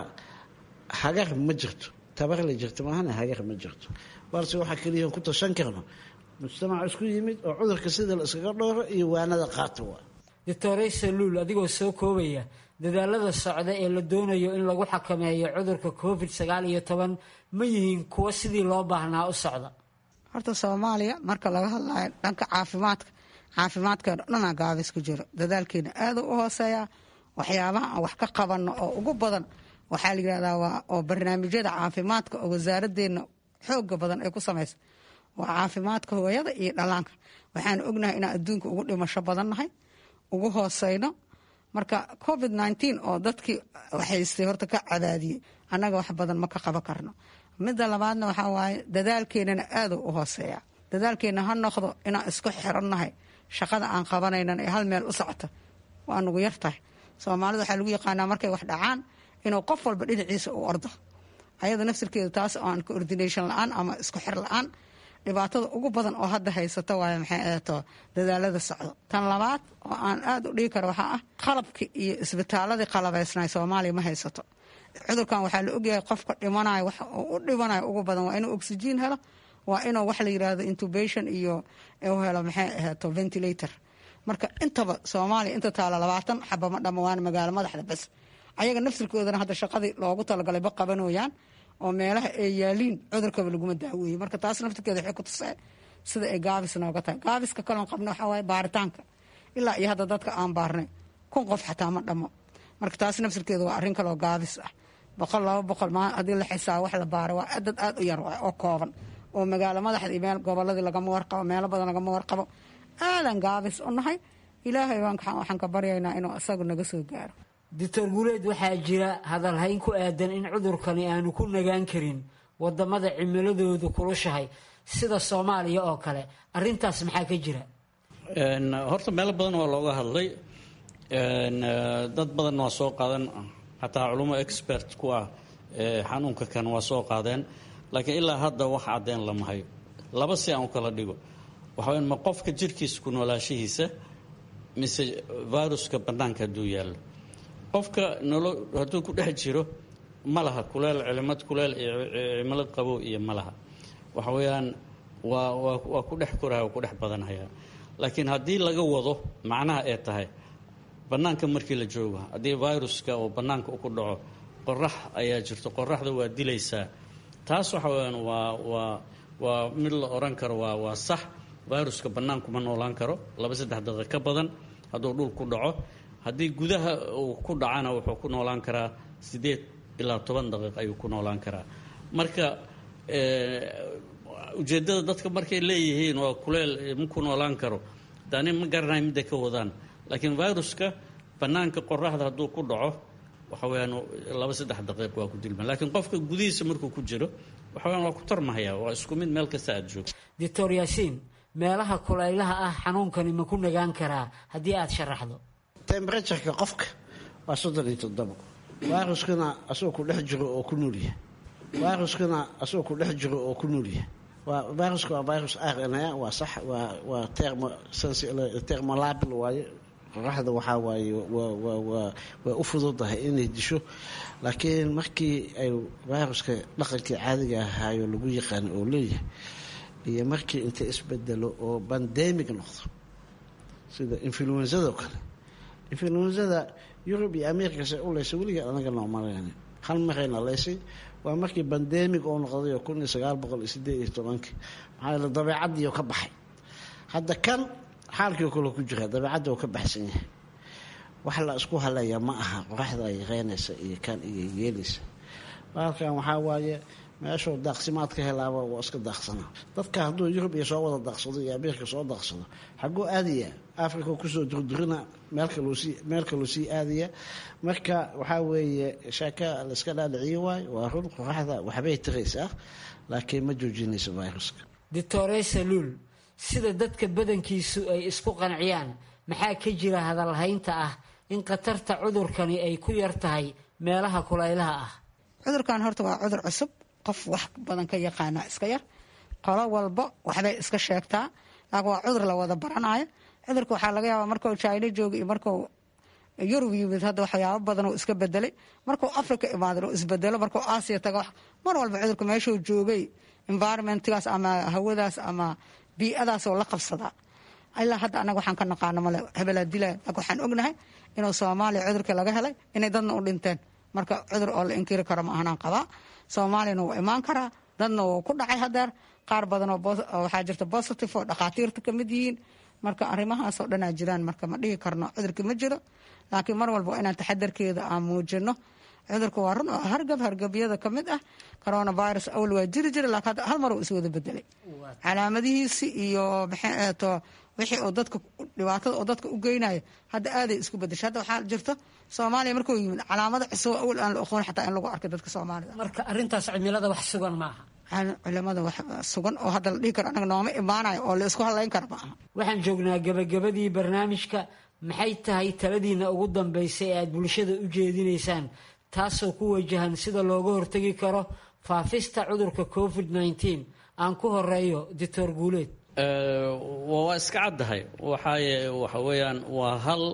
hagar ma jirto tabarla jirto maahana hagar ma jirto balse waxaa keliya ku tashan karno mujtamac isku yimid oo cudurka sida la iskaga dhooro iyo waanada qaata waa doctore saluul adigoo soo koobaya dadaalada socda ee la doonayo in lagu xakameeyo cudurka covid sagaal iyo toban ma yihiin kuwo sidii loo baahnaa u socda horta soomaaliya marka laga hadlayo dhanka caafimaadka caafimaadkeena dhanaa gaabis ku jiro dadaalkeena aada u hooseeya waxyaabaha aan wax ka qabanno oo ugu badan waxaa la yidhahdaa waa oo barnaamijyada caafimaadka oo wasaaradeenna xooga badan ay ku samaysa waa caafimaadka hooyada iyo dhallaanka waxaan ognahay inaan adduunka ugu dhimasho badannahay ugu hooseyno marka covid nteen oo dadkii waxaystay horta ka cadaadiyey annaga wax badan ma ka qaban karno midda labaadna waxaa waaye dadaalkeenana aada u hooseeya dadaalkeena ha noqdo inaan isku xirannahay shaqada aan qabanaynan ee hal meel u socota waa nugu yartahay soomaalida waxaa lagu yaqaanaa markay wax dhacaan inuu qof walba dhinaciisa u ordo ayada nafsirkeeda taas oo aan coordination la-aan ama isku xir la-aan dhibaatada ugu badan oo hadda haysato waaye maxay ahato dadaalada socdo tan labaad oo aan aada u dhigi karo waxaa ah qalabkii iyo isbitaaladii qalabaysnay soomaaliya ma haysato cudurkan waxaa la ogyahay qofka dhimanayo wax u dhimanayo ugu badan waa inuu oxygen helo waa inuu wax la yirahdo intubation iyo u helo maxay ahato ventilator marka intaba soomaaliya inta taala labaatan xaba ma dhama waana magaalo madaxda bas ayaga nafsirkoodana hadda shaqadii loogu talagalay ba qabanooyaan oo meelaha ay yaaliin cudurkaba laguma daaweeyey marka taas naftirkeeda waxay ku tusee sida ay gaabis nooga tahay gaabiska kaloon qabna waxaa waaye baaritaanka ilaa iyo hadda dadka aan baarnay kun qof xataa ma dhamo marka taas nafsirkeeda waa arrin kaloo gaabis ah boqol laba boqol maa haddii la xisaabo wax la baaro waa dad aada u yar waay oo kooban oo magaalo madaxda iyo meel goboladii lagama warqabo meelo badan lagama warqabo aadan gaabis u nahay ilaahay waxaan ka baryaynaa inuu isagu naga soo gaaro doctor guuleed waxaa jira hadalhayn ku aadan in cudurkani aanu ku nagaan karin wadamada cimiladoodu kulushahay sida soomaaliya oo kale arintaas maxaa ka jira horta meelo badan waa looga hadlay dad badan waa soo qaadan xataa culummo expert ku ah xanuunka kan waa soo qaadeen laakiin ilaa hadda wax caddeen lama hayo laba si aan u kala dhigo waxaa ma qofka jirkiisa ku noolaashihiisa mise viruska bannaanka hadduu yaallo qofka nolo hadduu ku dhex jiro ma laha kuleel cilimad kuleel iyo cimilad qabow iyo ma laha waxa weeyaan waa waa waa ku dhex koraya waa ku dhex badanhaya laakiin haddii laga wado macnaha ee tahay bannaanka markii la joogo haddii viruska oo bannaanka ku dhaco qorax ayaa jirto qoraxda waa dilaysaa taas waxa weyaan waa waa waa mid la odhan karo waa waa sax viruska bannaankuma noolaan karo laba saddex daqiiq ka badan hadduu dhul ku dhaco haddii gudaha uu ku dhacana wuxuu ku noolaan karaa siddeed ilaa toban daqiiq ayuu ku noolaan karaa marka ujeeddada dadka markay leeyihiin waa kuleel ma ku noolaan karo dani ma garanayo midday ka wadaan laakiin viruska bannaanka qoraxda hadduu ku dhaco waxa weyaan laba saddex daqiiq waa ku dilma laakiin qofka gudihiisa markuu ku jiro waxa weyaan waa ku tarmahaya waa isku mid meel kasta aada joogto doctor yaasiin meelaha kulaylaha ah xanuunkani ma ku nagaan karaa haddii aada sharaxdo temberatureka qofka waa soddon iyo toddobo viruskuna asagoo ku dhex jiro oo ku noolyahay viruskuna asagoo ku dhex jiro oo ku noolyahay waa viruska waa virus r n a waa sax waa waa termo termolabil waaye qoraxda waxaa waaye waa waa waa waa u fududahay inay disho laakiin markii ay viruska dhaqankii caadiga ahaayo lagu yaqaano oo leeyahay iyo markii inta isbedelo oo bandemic noqdo sida influenzado kale influenzada yurub iyo america se u leysay weligeed anaga noomalan hal marayna leysay waa markii bandemic oo noqday oo kun iyo sagaal boqol iyo sideed iyo tobankii maxaa yeele dabeecadiio ka baxay hadda kan xaalkii kale ku jira dabeecadda uu ka baxsan yahay wax la isku halaya ma aha qoraxda ay reynaysa iyo kan iyo yeelaysa baalkan waxaa waaye meeshuu daaqsimaad ka helaaba waa iska daaqsanaa dadka hadduu yurub iyo soo wada daaqsado iyo ameerika soo daaqsado xaguu aadaya africa kusoo durdurina meel kaluu sii aadaya marka waxaa weeye sheeka layska dhaadhiciyo waayo waa run qoraxda waxbay tiraysaa laakiin ma joojinayso viruska doctore saluul sida dadka badankiisu ay isku qanciyaan maxaa ka jira hadalhaynta ah in khatarta cudurkani ay ku yar tahay meelaha kulaylaha ah cudurkan horta waa cudur cusub qof wax badan ka yaqaana iska yar qolo walba waxbay iska sheegtaa laakiin waa cudur la wada baranayo cudurka waxaa laga yaabaa markuu china jooga iyo markuu yurub yimid hadda waxyaabo badan oo iska bedelay markuu africa imaadan oo isbedelo markuu aasiya tago mar walba cudurka meeshuu joogay environmentgaas ama hawadaas ama bii'adaas oo la qabsadaa ilaa hadda anaga waxaan ka naqaano male hebelaa dilaa laakiin waxaan ognahay inuu soomaaliya cudurkii laga helay inay dadna u dhinteen marka cudur oo la inkiri karo ma ahanaan qabaa soomaaliyana wuu imaan karaa dadna wuu ku dhacay hadeer qaar badan oo waxaa jirta positive oo dhakhaatiirta ka mid yihiin marka arrimahaasoo dhanaa jiraan marka ma dhihi karno cudurka ma jiro laakiin mar walba inaan taxadarkeeda aan muujino cudurka waa run oo hargab hargabyada ka mid ah coronavirus awal waa jiri jira laakiin hal mar uu iswada bedelay calaamadihiisi iyo maxayto wixii oo dadka dhibaatada oo dadka u geynaya hadda aaday isku bedeshay hadda waxaa jirta soomaaliya markuu yimid calaamada cusub awal aan la aqoon xataa in lagu arkay dadka soomaalida marka arrintaas cimilada wax sugan maaha culimada wax sugan oo hadda la dhihi karo anaga nooma imaanayo oo la isku hadlayn kara maaha waxaan joognaa gabagabadii barnaamijka maxay tahay taladiina ugu dambaysa ee aad bulshada u jeedinaysaan taasoo ku wajahan sida looga hortegi karo faafista cudurka covid nneteen aan ku horeeyo doctor guuleed waa iska caddahay waxaaye waxa weeyaan waa hal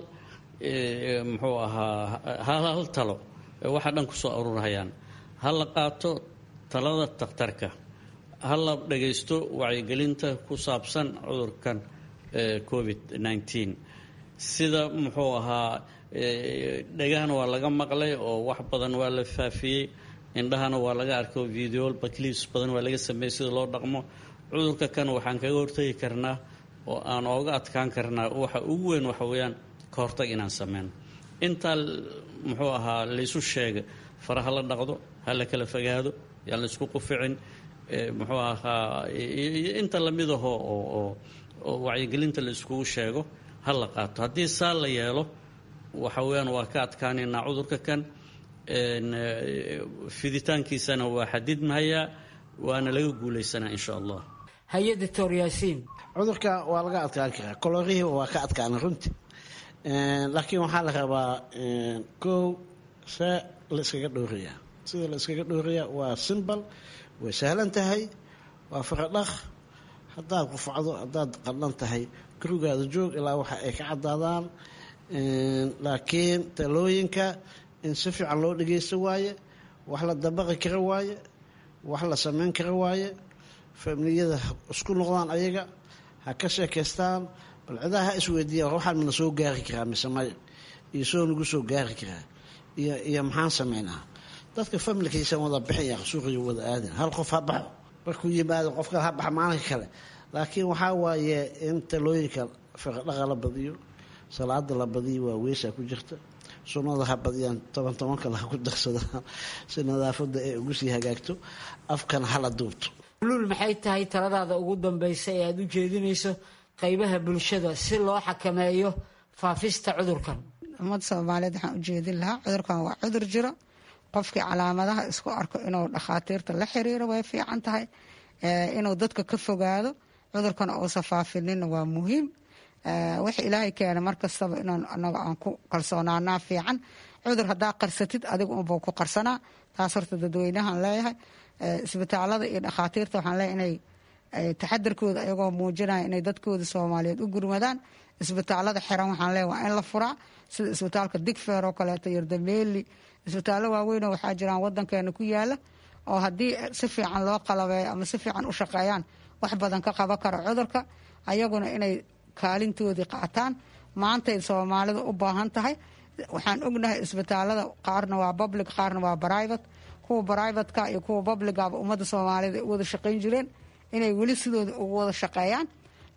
muxuu ahaa hal hal talo waxa dhan kusoo aruurhayaan ha la qaato talada takhtarka ha la dhagaysto wacyigelinta ku saabsan cudurkan covid nneteen sida muxuu ahaa dhegahana waa laga maqlay oo wax badan waa la faafiyey indhahana waa laga arkay oo videol baclips badan waa laga sameeyey sida loo dhaqmo cudurka kan waxaan kaga hortagi karnaa oo aan ooga adkaan karnaa waxa ugu weyn waxa weeyaan ka hortag inaan sameyno intaa muxuu ahaa laysu sheega faraha la dhaqdo ha la kala fogaado yaan laysku quficin muxuu ahaa inta lamid aho oo wacyigelinta la iskugu sheego ha la qaato haddii saa la yeelo waxa weeyaan waa ka adkaanaynaa cudurka kan fiditaankiisana waa xadidmahayaa waana laga guulaysanaa insha allah haye doctor yaasiin cudurka waa laga adkaan karaa kolorihii waa ka adkaana runti laakiin waxaa la rabaa kow see la iskaga dhowrayaa sida la iskaga dhowrayaa waa simbal way sahlan tahay waa faradhaq haddaad qufacdo haddaad qadhan tahay gurigaada joog ilaa waxa ay ka caddaadaan laakiin talooyinka in si fiican loo dhageysto waaye wax la dabaqi kara waaye wax la sameyn kara waaye familiyada ha isku noqdaan ayaga ha ka sheekaystaan bal cidaha ha isweydiiyaan waxaan mana soo gaari karaa mise maya iyo soo nagu soo gaari karaa iyo iyo maxaan sameynaa dadka familkiisan wada bixin yaa suuqiga wada aadin hal qof ha baxo markuu yimaado qof kale ha baxa maalinka kale laakiin waxaa waaye in talooyinka fiqadhaqa la badiyo salaada la badiyo waa weesaa ku jirta sunnada ha badiyaan toban toban kale ha ku darsadaan si nadaafada ay ugu sii hagaagto afkana hala duubto luul maxay tahay taladaada ugu dambaysa ee aada u jeedinayso qaybaha bulshada si loo xakameeyo faafista cudurkan ummadda soomaaliyeed waxaan u jeedin lahaa cudurkan waa cudur jiro qofkii calaamadaha isku arko inuu dhakhaatiirta la xiriiro way fiican tahay inuu dadka ka fogaado cudurkana uusa faafinina waa muhiim wix ilaahay keena markastaba inaan anaga aan ku kalsoonaanaa fiican cudur haddaa qarsatid adiga unbuu ku qarsanaa taas horta dadweynahan leeyahay isbitaalada iyo dhakhaatiirta waxaan leeyahay inay taxadarkooda ayagoo muujinaya inay dadkooda soomaaliyeed u gurmadaan isbitaalada xiran waxaan leeyahay waa in la furaa sida isbitaalka digfeer oo kaleeto yardameeli isbitaallo waaweynoo waxaa jiraan wadankeena ku yaala oo haddii si fiican loo qalabeeyo ama si fiican u shaqeeyaan wax badan ka qaban kara cudurka ayaguna inay kaalintoodii qaataan maantay soomaalida u baahan tahay waxaan ognahay isbitaalada qaarna waa public qaarna waa private kuwa brivatka iyo kuwa publicaba ummadda soomaalida ay u wada shaqayn jireen inay weli sidooda ugu wada shaqeeyaan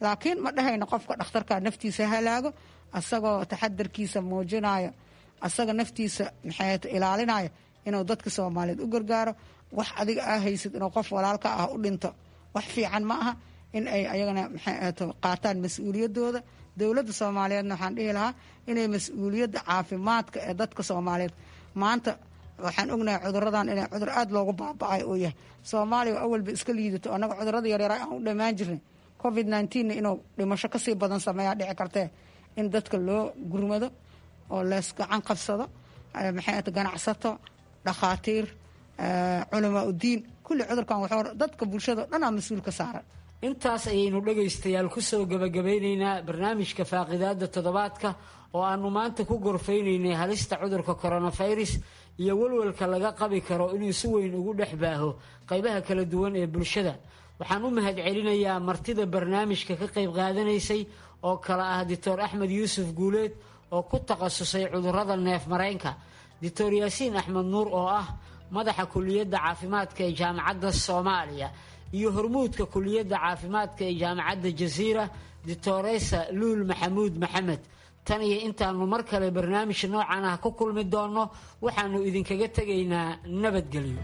laakiin ma dhahayno qofka dhakhtarka naftiisa halaago asagoo taxadarkiisa muujinayo asaga naftiisa maxay ilaalinaya inuu dadka soomaaliyeed u gargaaro wax adiga aa haysid inuu qof walaalka ah u dhinto wax fiican ma aha in ay ayagana maxay qaataan mas-uuliyadooda dowladda soomaaliyeedna waxaan dhihi lahaa inay mas-uuliyadda caafimaadka ee dadka soomaaliyeed maanta waxaan ognahay cuduradan inay cudur aada loogu baaba-ay uu yahay soomaaliya oo awalba iska liidato annaga cudurada yaryara aan u dhammaan jirnay covid nneteen inuu dhimasho kasii badan sameeyaa dhici kartee in dadka loo gurmado oo lees gacan qabsado maxay ganacsato dhakhaatiir culamaa udiin kulli cudurkan wuxuu dadka bulshada dhanaa mas-uul ka saaran intaas ayaynu dhegaystayaal kusoo gabagabeyneynaa barnaamijka faaqidaada toddobaadka oo aanu maanta ku gorfeyneynay halista cudurka coronavirus iyo walwalka laga qabi karo inuu si weyn ugu dhex baaho qaybaha kala duwan ee bulshada waxaan u mahad celinayaa martida barnaamijka ka qayb qaadanaysay oo kale ah doctor axmed yuusuf guuleed oo ku takhasusay cudurada neef mareenka doctor yaasiin axmed nuur oo ah madaxa kuliyadda caafimaadka ee jaamacadda soomaaliya iyo hormuudka kuliyadda caafimaadka ee jaamacadda jasiira doctoresa luul maxamuud maxamed tan iyo intaanu mar kale barnaamij noocan ah ku kulmi doonno waxaanu idinkaga tegaynaa nabadgelyo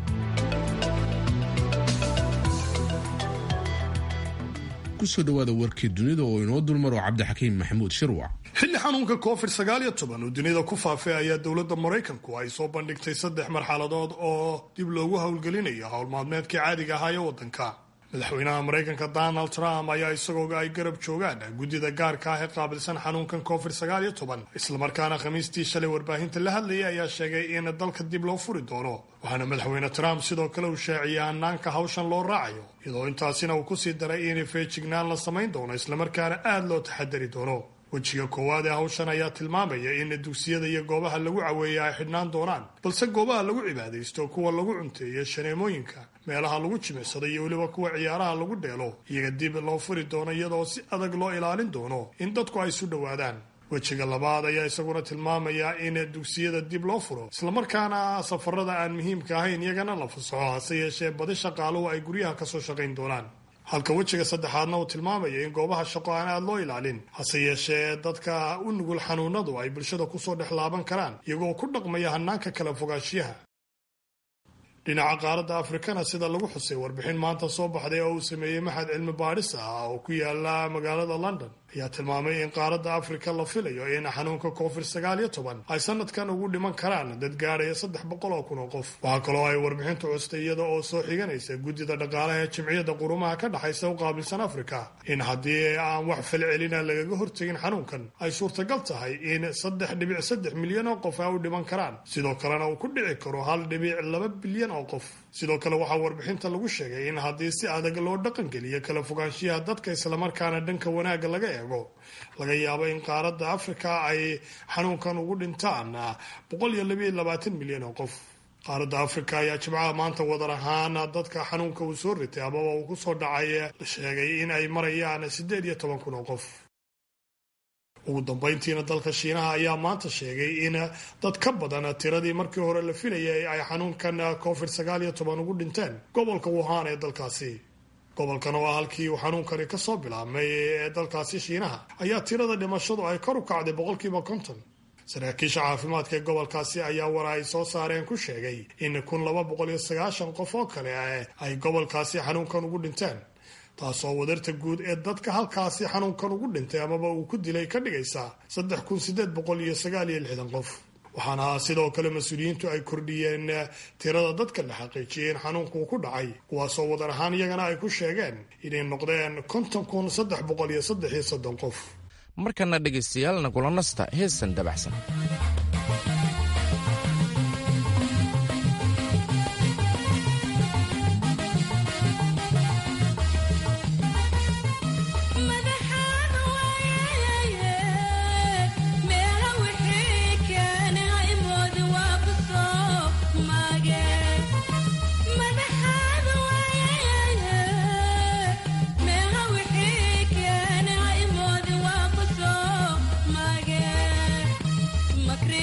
kusoo dhawaada warkii dunida oo inoo dulmaro cabdixakiim maxamuud shirwac xilli xanuunka covid sagaal iyo toban uu dunida ku faafay ayaa dowladda maraykanku ay soo bandhigtay saddex marxaladood oo dib loogu howlgelinayo howlmaalmeedkii caadiga ahaa ee waddanka madaxweynaha maraykanka donald trump ayaa isagoo ay garab joogaan guddida gaarka ah ee qaabilsan xanuunkan covid sagaal iyo toban islamarkaana khamiistii shalay warbaahinta la hadlayay ayaa sheegay in dalka dib loo furi doono waxaana madaxweyne trump sidoo kale uu shaaciyay hanaanka hawshan loo raacayo iyadoo intaasina uu kusii daray in feejignaan la samayn doono islamarkaana aada loo taxadari doono wejiga koowaad ee hawshan ayaa tilmaamaya in dugsiyada iyo goobaha lagu caweeya ay xidhnaan doonaan balse goobaha lagu cibaadaysto kuwa lagu cunteeyo shaneemooyinka meelaha lagu jimicsado iyo weliba kuwa ciyaaraha lagu dheelo iyaga dib loo furi doono iyadoo si adag loo ilaalin doono in dadku ay isu dhowaadaan wejiga labaad ayaa isaguna tilmaamaya in dugsiyada dib loo furo islamarkaana safarada aan muhiimka ahayn iyagana la fasaxo hase yeeshee badi shaqaaluhu ay guryaha kasoo shaqayn doonaan halka wejiga saddexaadna uu tilmaamaya in goobaha shaqo aan aada loo ilaalin hase yeeshee dadka u nugul xanuunadu ay bulshada kusoo dhex laaban karaan iyagoo ku dhaqmaya hanaanka kala fogaanshiyaha dhinaca qaaradda afrikana sida lagu xusay warbixin maanta soo baxday oo uu sameeyey maxad cilmi baadhis ah oo ku yaala magaalada london ayaa tilmaamay in qaaradda afrika la filayo in xanuunka covid sagaal iyo toban ay sanadkan ugu dhiman karaan dad gaadhaya saddex boqol oo kun oo qof waxaa kaloo ay warbixintu custay iyada oo soo xiganaysa guddida dhaqaalaha ee jimciyadda qurumaha ka dhexaysa u qaabilsan afrika in haddii aan wax falcelina lagaga hortegin xanuunkan ay suurtagal tahay in saddex dhibic saddex milyan oo qof ay u dhiman karaan sidoo kalena uu ku dhici karo hal dhibic laba bilyan oo qof sidoo kale waxaa warbixinta lagu sheegay in haddii si adag loo dhaqangeliyo kala fogaanshiyaha dadka islamarkaana dhanka wanaagga laga eego laga yaabo in qaaradda afrika ay xanuunkan ugu dhintaan boqol iyo labiiyo labaatan milyan oo qof qaaradda afrika ayaa jimcaha maanta wadar ahaan dadka xanuunka uu soo ritay amaba uu kusoo dhacay la sheegay in ay marayaan siddeed iyo toban kun oo qof ugu dambayntiina dalka shiinaha ayaa maanta sheegay in dad ka badan tiradii markii hore la filayay ay xanuunkan covid sagaal iyo toban ugu dhinteen gobolka wuhan ee dalkaasi gobolkan oo ah halkii uu xanuunkani kasoo bilaabmay ee dalkaasi shiinaha ayaa tirada dhimashadu ay kor u kacday boqolkiiba konton saraakiisha caafimaadka ee gobolkaasi ayaa war ay soo saareen ku sheegay in kun laba boqol iyo sagaashan qof oo kale ay gobolkaasi xanuunkan ugu dhinteen taasoo wadarta guud ee dadka halkaasi xanuunkan ugu dhintay amaba uu ku dilay ka dhigaysa saddex kun sideed boqol iyo sagaal iyo lixdan qof waxaana sidoo kale mas-uuliyiintu ay kordhiyeen tirada dadka la xaqiijiyay in xanuunku ku dhacay kuwaasoo wadar ahaan iyagana ay ku sheegeen inay noqdeen konton kun saddex boqol iyo saddex iyo soddon qof markana dhegaystayaal nagula nasta heesan dabacsan Magre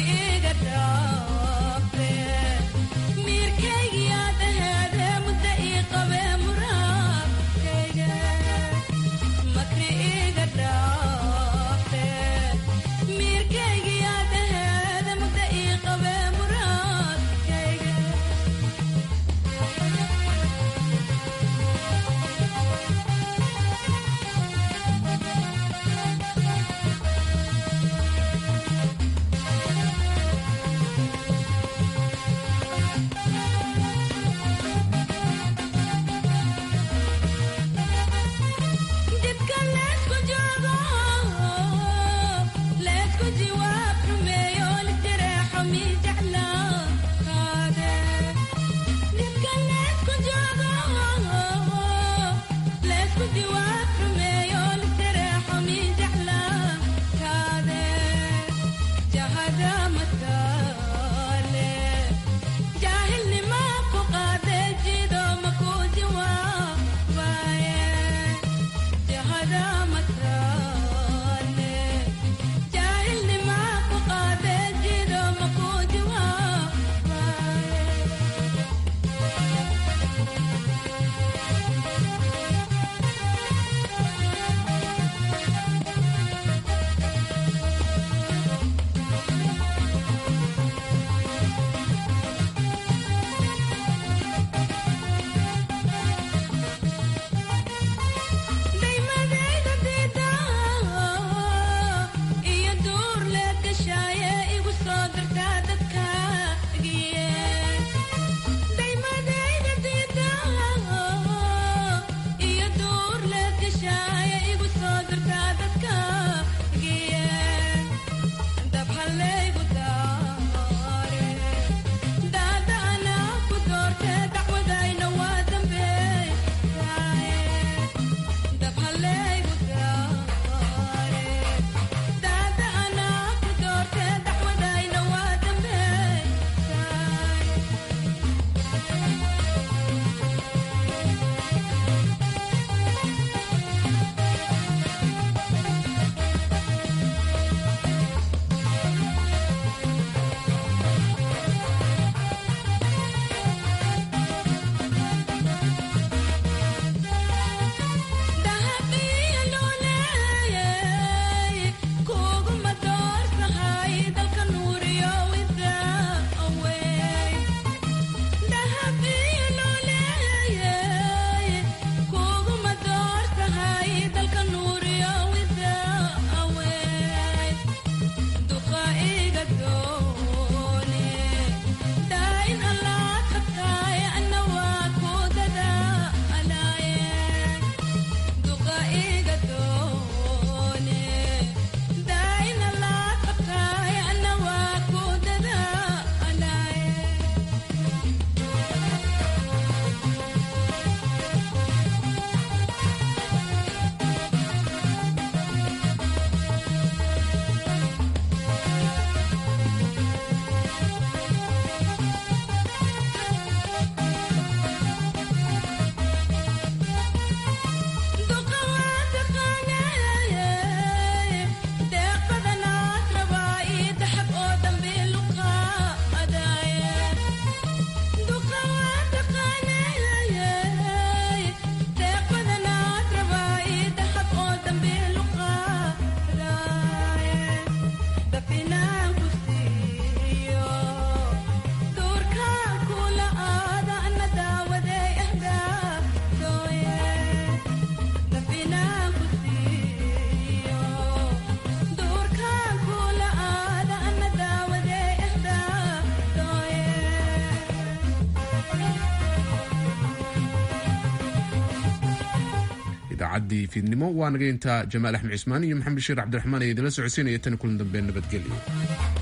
idaacaddii fiidnimo waa naga intaa jamaal axmed cismaan iyo maxamed bashiir cabdiraxmaan ee idinla socodsiinaya tan kulan dambe nabadgelyo